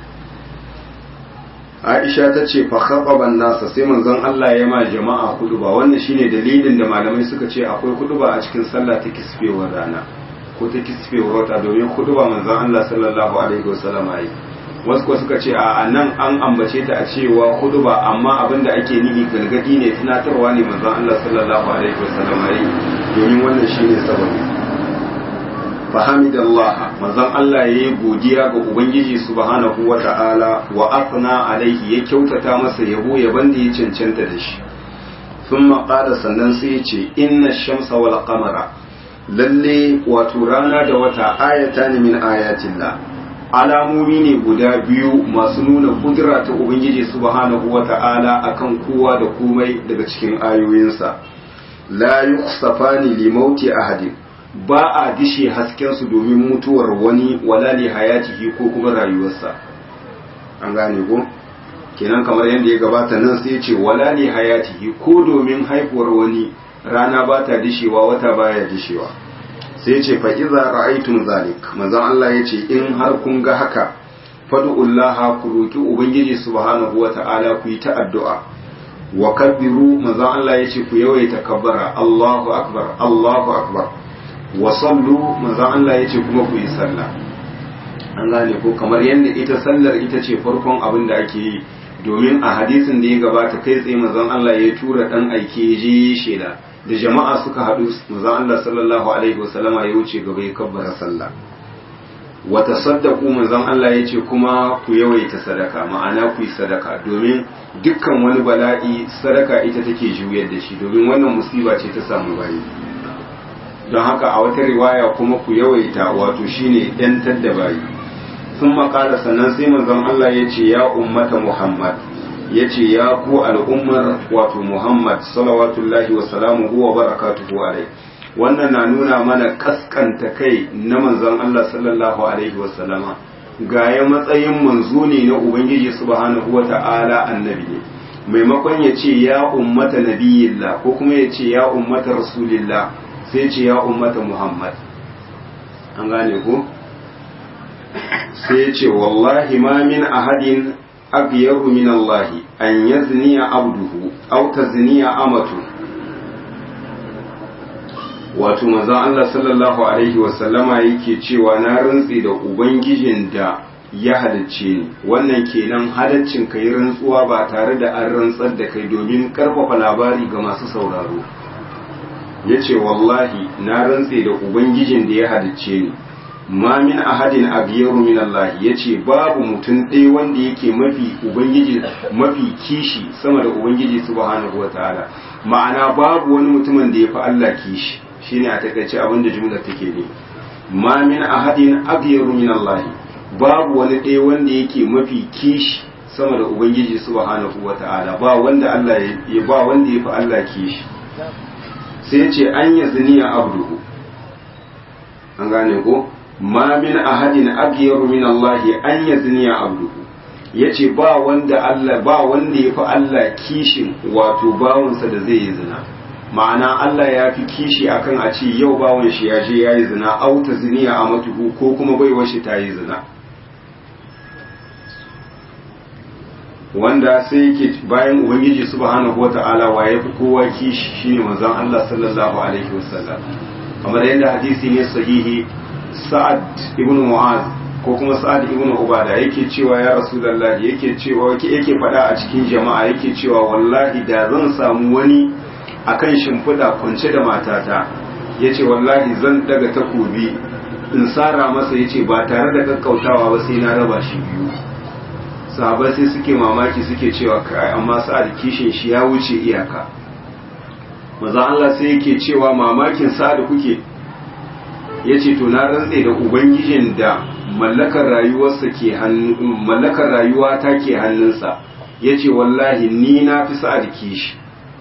[SPEAKER 1] Aisha ta ce fa khataban nasa sai manzon Allah ya ma jama'a ba wannan shine dalilin da malamai suka ce akwai ba a cikin sallah ta kisfewar rana ko ta kisfewar wata domin ba manzon Allah sallallahu alaihi wasallam yi wasu kuwa suka ce a nan an ambace ta a cewa ba amma abin da ake nihi gargadi ne tunatarwa ne manzon Allah sallallahu alaihi wasallam yi domin wannan shine sababi fahamidallah manzon Allah yayi godiya ga ubangiji subhanahu wata'ala wa afna alaihi ya kyautata masa yabo yaban da ya cancanta da shi thumma qala sannan sai ya ce inna shamsa wal qamara lalle wato rana da wata ayatan min ayatillah alamomi ne guda biyu masu nuna kudura ta ubangiji subhanahu wata'ala akan kowa da komai daga cikin ayoyinsa la yukhsafani li mauti ahadin ba a dishe haskensu domin mutuwar wani wala li hayatihi ko kuma rayuwarsa an gane ko kenan kamar yadda ya gabata nan sai ce wala li hayatihi ko domin haifuwar wani rana ba ta dishewa wata baya dishewa sai ce fa iza ra'aytum zalik manzon Allah yace in har kun ga haka fad'ullaha ku roki ubangiji subhanahu wata'ala ku yi ta addu'a wa kabbiru manzon Allah yace ku yawaita kabbara Allahu akbar Allahu akbar wa sallu manzon Allah yace kuma ku yi sallah an gane ko kamar yadda ita sallar ita ce farkon abin da ake yi domin a hadisin da ya gabata kai tsaye manzon Allah ya tura dan aike je shela da jama'a suka haɗu manzon Allah sallallahu alaihi wasallama ya wuce gaba ya kabbara sallah wa tasaddaqu manzon Allah ya ce kuma ku yawaita sadaka ma'ana ku yi sadaka domin dukkan wani bala'i sadaka ita take juyar da shi domin wannan musiba ce ta samu bayi don haka a wata riwaya kuma ku yawaita wato shine yantar da bayi sun makala sannan sai manzon Allah ya ce ya ummata Muhammad ya ce ya ku al'ummar wato Muhammad salawatullahi wa salamuhu wa barakatuhu alai wannan na nuna mana kaskanta kai na manzon Allah sallallahu alaihi wa sallama ga ya matsayin manzo ne na Ubangiji subhanahu wa ta'ala annabi ne maimakon ya ce ya ummata nabiyillah ko kuma ya ce ya ummata rasulillah sai ce ya ummata Muhammad an gane ku sai ce wallahi ma min ahadin aghyaru min Allah an yazniya abduhu aw tazniya amatu wato manzon Allah sallallahu alaihi wa sallama yake cewa na rantsi da ubangijin da ya halicce ni wannan kenan halaccin kai rantsuwa ba tare da an rantsar da kai domin karfafa labari ga masu sauraro yace wallahi na rantse da ubangijin da ya halicce ni ma min ahadin abiyaru min Allah yace babu mutum ɗaya wanda yake mafi ubangiji mafi kishi sama da ubangiji subhanahu wataala ma'ana babu wani mutumin da yafi Allah kishi shine a takaice abin da jumlar take ne ma min ahadin abiyaru min Allah babu wani ɗaya wanda yake mafi kishi sama da ubangiji subhanahu wataala ba wanda Allah ya ba wanda yafi Allah kishi sai ce an yazniya abduhu an gane ko ma min ahadin aghyaru min Allah an yazniya abduhu yace ba wanda Allah ba wanda yafi Allah kishin wato bawonsa da zai yi zina ma'ana Allah ya fi kishi akan a ce yau bawon shi ya je yayi zina au ta ziniya a matuhu ko kuma baiwar shi ta yi zina wanda sai yake bayan ubangiji subhanahu wata'ala wa yafi kowa kishi shine manzon Allah sallallahu alaihi wasallam kamar yadda hadisi ne sahihi sa'ad ibn mu'az ko kuma sa'ad ibn ubada yake cewa ya rasulullahi yake cewa yake faɗa a cikin jama'a yake cewa wallahi da zan samu wani akan shimfiɗa kwance da matata yace wallahi zan daga takobi in sara masa yace ba tare da kakkautawa ba sai na raba shi biyu sahabai sai suke mamaki suke cewa kai amma sa'ad kishin shi ya wuce iyaka maza Allah sai yake cewa mamakin sa'ad kuke yace to na rantse da ubangijin da mallakar rayuwarsa ke hannu mallakar rayuwa ta ke hannunsa yace wallahi ni na fi sa'ad kishi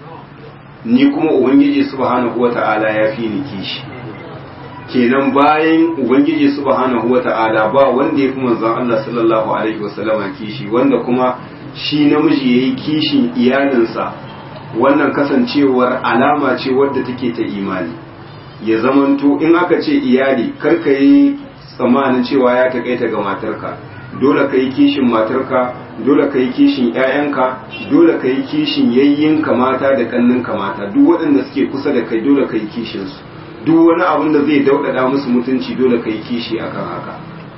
[SPEAKER 1] ni kuma ubangiji subhanahu wata'ala ya fi ni kishi kenan bayan ubangiji subhanahu wata'ala ba wanda ya fi manzon Allah sallallahu alaihi wasallama kishi wanda kuma shi namiji yayi kishin iyalinsa wannan kasancewar alama ce wadda take ta imani ya zamanto in aka ce iyali karka yi tsammanin cewa ya takaita ga matarka dole ka yi kishin matarka dole ka yi kishin 'ya'yanka dole ka yi kishin yayyinka mata da kanninka mata duk waɗanda suke kusa da kai dole ka yi kishinsu duk wani abin da zai daudada musu mutunci dole ka yi kishi akan haka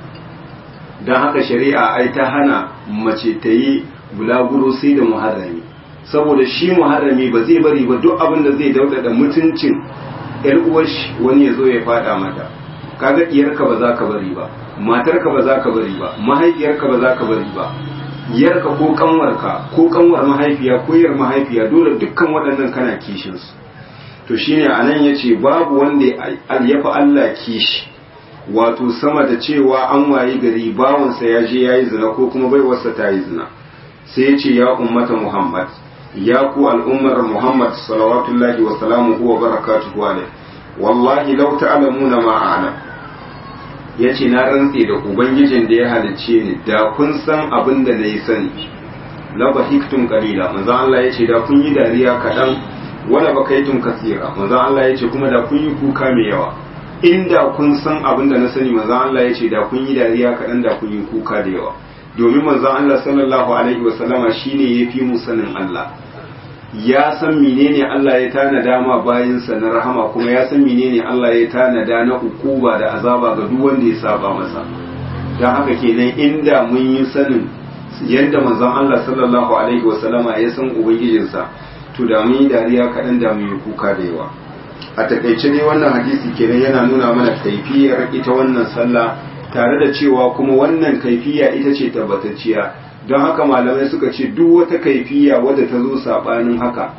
[SPEAKER 1] don haka shari'a ai ta hana mace ta yi bulaguro sai da muharrami saboda shi muharrami ba zai bari ba duk abin da zai daudada mutuncin yar uwarshi wani ya zo ya fada mata kaga diyarka ba za ka bari ba matarka ba za ka bari ba mahaifiyarka ba za ka bari ba yarka ko kanwarka ko kanwar mahaifiya ko yar mahaifiya dole dukkan waɗannan kana kishin su to shine anan yace babu wanda ya fi Allah kishi wato sama da cewa an wayi gari bawansa ya je yayi zina ko kuma baiwarsa ta yi zina sai ya ce ya ummata Muhammad ya ku al'ummar Muhammad salawatullahi wa salamuhu wa barakatuhu alaihi wallahi law ta'lamuna ma a'lam yace na rantse da ubangijin da ya halicce ni da kun san abin da nayi sani la bahiktum qalila manzo Allah yace da kun yi dariya kadan wala bakaitum kasira manzo Allah yace kuma da kun yi kuka mai yawa inda kun san abin da na sani manzo Allah yace da kun yi dariya kadan da kun yi kuka da yawa domin manzon Allah sallallahu alaihi wasallama shine yafi mu sanin Allah ya san menene Allah ya tanada ma bayinsa na rahama kuma ya san menene Allah ya tanada na ukuba da azaba ga duk wanda ya saba masa dan haka kenan inda mun yi sanin yadda manzon Allah sallallahu alaihi wasallama ya san ubangijinsa to da mun yi dariya kaɗan da mun yi kuka da yawa a takaice dai wannan hadisi kenan yana nuna mana kaifiyar ita wannan sallah tare da cewa kuma wannan kaifiya ita ce tabbatacciya don haka malamai suka ce duk wata kaifiya wadda ta zo sabanin haka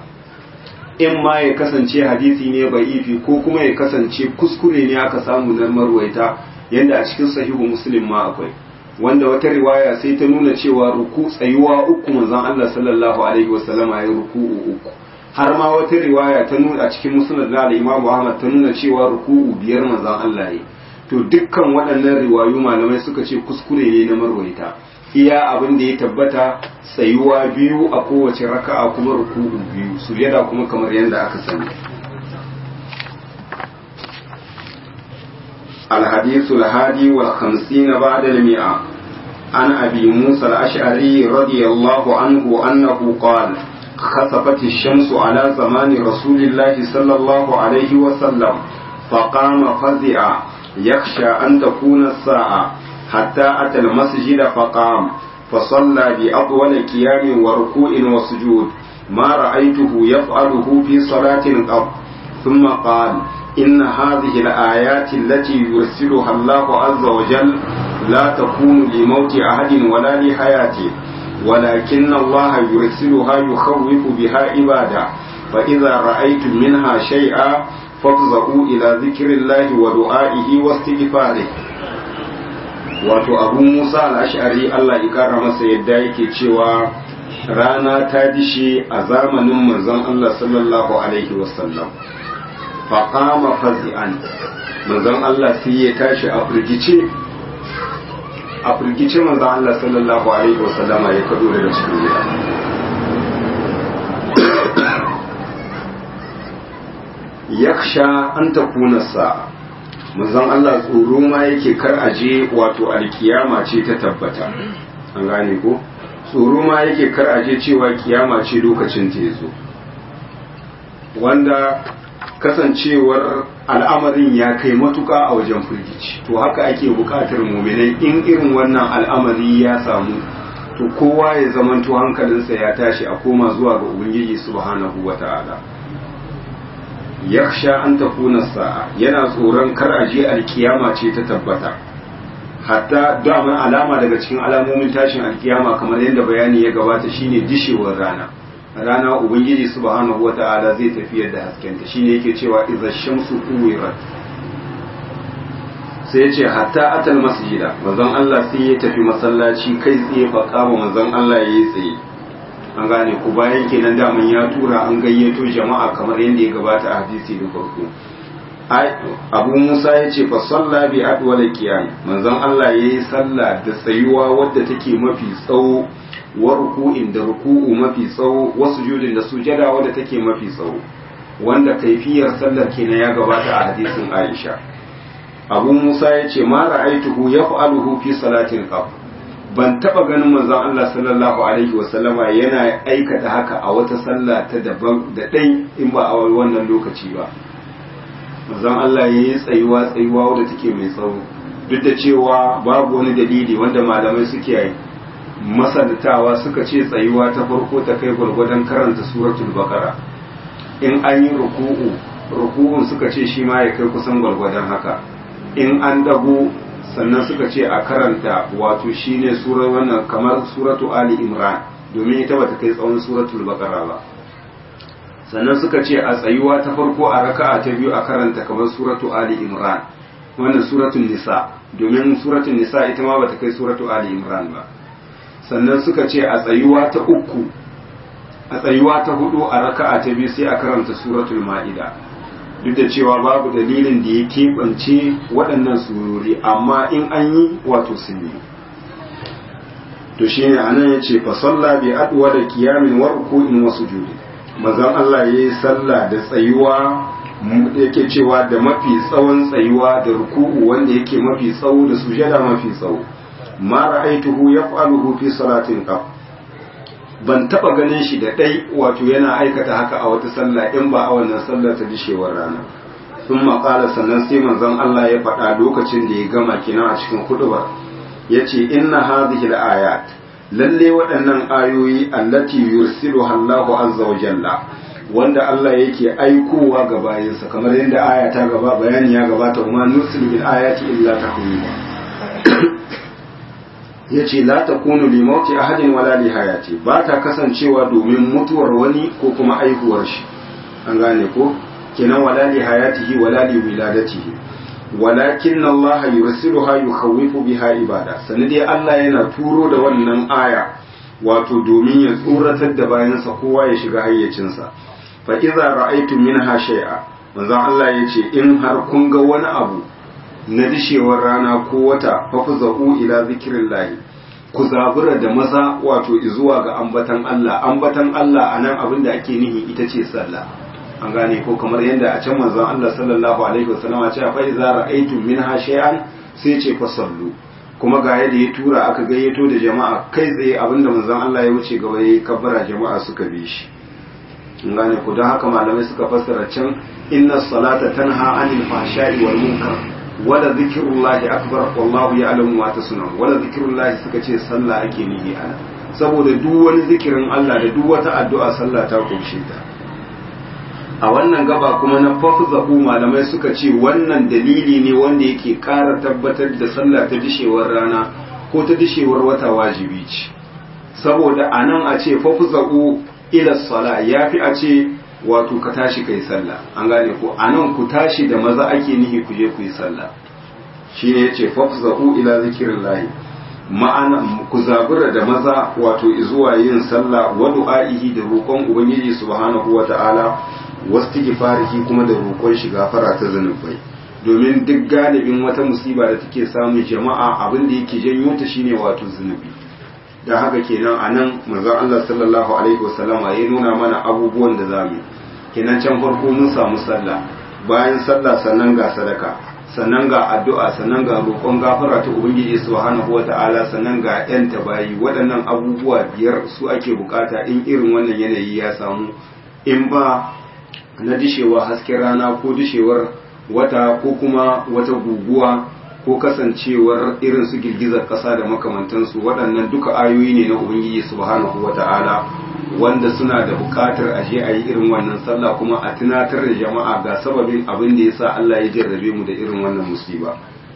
[SPEAKER 1] in ma ya kasance hadisi ne ba'ifi ko kuma ya kasance kuskure ne aka samu na marwaita yadda a cikin sahihu muslim ma akwai wanda wata riwaya sai ta nuna cewa ruku tsayuwa uku manzon Allah sallallahu alaihi wasallama ya ruku'u uku har ma wata riwaya ta nuna a cikin musnad na al-Imam Ahmad ta nuna cewa ruku'u biyar manzon Allah ya to dukkan waɗannan riwayu malamai suka ce kuskure ne na marwaita iya abin da ya tabbata tsayuwa biyu a kowace raka'a kuma ruku'u biyu sujada kuma kamar yadda aka sani الحديث الهادي والخمسين بعد المئة عن أبي موسى الأشعري رضي الله عنه أنه قال خسفت الشمس على زمان رسول الله صلى الله عليه وسلم فقام فزعا يخشى أن تكون الساعة حتى أتى المسجد فقام فصلى بأطول قيام وركوع وسجود ما رأيته يفعله في صلاة قط ثم قال إن هذه الآيات التي يرسلها الله عز وجل لا تكون لموت أحد ولا لحياته ولكن الله يرسلها يخوف بها عباده فإذا رأيتم منها شيئا فافزعوا إلى ذكر الله ودعائه واستغفاره wato abu musa al'ashari Allah ya kara masa yadda yake cewa rana ta dishe a zamanin manzon Allah sallallahu alaihi wasallam faƙama fazi'an manzon Allah sai ya tashi a firgice a firgice manzon Allah sallallahu alaihi wasallama ya kado daga cikin gida yaksha an takuna sa'a manzon Allah tsoro ma yake kar aje wato alkiyama ce ta tabbata an gane ko tsoro ma yake kar aje cewa kiyama ce lokacin ta yazo wanda kasancewar al'amarin ya kai matuka a wajen firgici to haka ake bukatar muminai in irin wannan al'amari ya samu to kowa ya zamanto hankalinsa ya tashi a koma zuwa ga ubangiji subhanahu wata'ala yaksha an takuna sa'a yana tsoron kar a je alkiyama ce ta tabbata hatta daman alama daga cikin alamomin tashin alkiyama kamar yadda bayani ya gabata shine dishewar rana rana ubangiji subhanahu wata'ala zai tafiyar da haskenta shine yake cewa idza shamsu kuwirat sai ya ce hatta atal masjida manzon Allah sai ya tafi masallaci kai tsaye fa kama manzon Allah ya yi tsaye an gane ku bayan kenan daman ya tura an gayyato jama'a kamar yadda ya gabata a hadisi da farko abu musa ya ce fa salla bi adwala qiyam manzon Allah ya yi sallah da tsayuwa wadda take mafi tsawo wa ruku'in da ruku'u mafi tsawo wa sujudin da sujada wadda take mafi tsawo wanda kaifiyar sallar kenan ya gabata a hadisin Aisha abu musa ya ce ma ra'aituhu yaf'aluhu fi salatin qab ban taba ganin manzon Allah sallallahu alaihi wa sallama yana aikata haka a wata sallah ta daban da dai in ba a wannan lokaci ba manzon Allah ya yi tsayuwa tsayuwa wadda take mai tsawo duk da cewa babu wani dalili wanda malamai suke yi masanatawa suka ce tsayuwa ta farko ta kai gwargwadon karanta suratul baqara in an yi ruku'u ruku'un suka ce shi ma ya kai kusan gwargwadon haka in an dago sannan suka ce a karanta wato shine surar wannan kamar suratu ali imran domin ita bata kai tsawon suratul baqara ba sannan suka ce a tsayuwa ta farko a raka'a ta biyu a karanta kamar suratu ali imran wannan suratul nisa domin suratul nisa ita ma bata kai suratu ali imran ba sannan suka ce a tsayuwa ta uku a tsayuwa ta hudu a raka'a ta biyu sai a karanta suratul ma'ida duk da cewa babu dalilin da ya keɓance waɗannan surori amma in an yi wato sun yi to shine anan yace fa salla bi adwa da qiyamin wa ruku'in wa sujudi manzon Allah yayi sallah da tsayuwa yake cewa da mafi tsawon tsayuwa da ruku'u wanda yake mafi tsawo da sujada mafi tsawo ma ra'aituhu yaf'aluhu fi salatin qab ban taba ganin shi da dai wato yana aikata haka a wata sallah in ba a wannan sallar ta dishewar rana sun maƙala sannan sai manzon Allah ya faɗa lokacin da ya gama kina a cikin hudubar ya ce inna hadhihi al-ayat lalle waɗannan ayoyi allati yursilu Allahu azza wa jalla wanda Allah yake aikowa ga bayinsa kamar yadda aya ta gaba bayani ya gabata kuma nursilu bil ayati illa tahwila yace la takunu li mauti ahadin wala li hayati ba ta kasancewa domin mutuwar wani ko kuma aihuwar shi an gane ko kenan wala li hayatihi wala li wiladatihi walakin Allah yursiluha yukhawifu biha ibada sanadi Allah yana turo da wannan aya wato domin ya tsoratar da bayansa kowa ya shiga hayyacinsa fa idza ra'aytum minha shay'a manzo Allah yace in har kun ga wani abu na dishewar rana ko wata fafza'u ila zikrillahi ku zabura da maza wato zuwa ga ambatan Allah ambatan Allah anan abin da ake nihi ita ce sallah an gane ko kamar yadda a can manzon Allah sallallahu alaihi wasallam ya ce fa idza ra'aytum minha shay'an sai ce fa sallu kuma ga yadda ya tura aka gayyato da jama'a kai tsaye abinda manzon Allah ya wuce gaba yayi kabbara jama'a suka bi shi an gane ko don haka malamai suka fassara can inna salata tanha anil fahsha'i wal munkar wala zikrullahi akbar wallahu ya'lamu ma tasnun wala zikrullahi suka ce sallah ake nihi ana saboda duk wani zikirin Allah da duk wata addu'a sallah ta kunshe ta a wannan gaba kuma na fafzahu malamai suka ce wannan dalili ne wanda yake ƙara tabbatar da sallah ta dishewar rana ko ta dishewar wata wajibi ce saboda a nan a ce fafzahu ila sala ya fi a ce wato ka tashi kai sallah an gane ko a nan ku tashi da maza ake nihi ku je ku yi sallah shi ne ya ce fafzahu ila zikirin lahi ma'ana ku zabura da maza wato zuwa yin sallah wa du'a'ihi da roƙon ubangiji subhanahu wa ta'ala wastighfarihi kuma da roƙon shi gafara ta zanubai domin duk galibin wata musiba da take samun jama'a abin da yake janyo ta shine wato zunubi da haka kenan anan manzon Allah sallallahu alaihi wasallama ya nuna mana abubuwan da zamu kenan can farko mun samu sallah bayan sallah sannan ga sadaka sannan ga addu'a sannan ga roƙon gafara ta ubangiji subhanahu wata'ala sannan ga yan tabayi waɗannan abubuwa biyar su ake bukata in irin wannan yanayi ya samu in ba na dishewa hasken rana ko dishewar wata ko kuma wata guguwa ko kasancewar irin su girgizar ƙasa da makamantansu waɗannan duka ayoyi ne na ubangiji subhanahu wata'ala wanda suna da buƙatar a je a yi irin wannan sallah kuma a tunatar da jama'a ga sababin abin da yasa Allah ya jarrabe mu da irin wannan musiba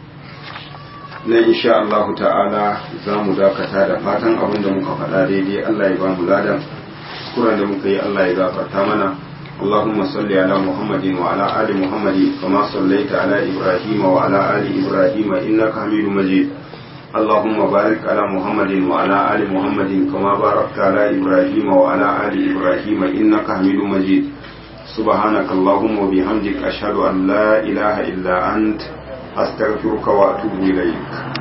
[SPEAKER 1] na insha Allah ta'ala za mu dakata da fatan abin da muka faɗa daidai Allah ya ba mu ladan kuran da muka yi Allah ya gafarta mana اللهم صل على محمد وعلى آل محمد كما صليت على إبراهيم وعلى آل إبراهيم إنك حميد مجيد اللهم بارك على محمد وعلى آل محمد كما باركت على إبراهيم وعلى آل إبراهيم إنك حميد مجيد سبحانك اللهم وبحمدك أشهد أن لا إله إلا أنت أستغفرك وأتوب إليك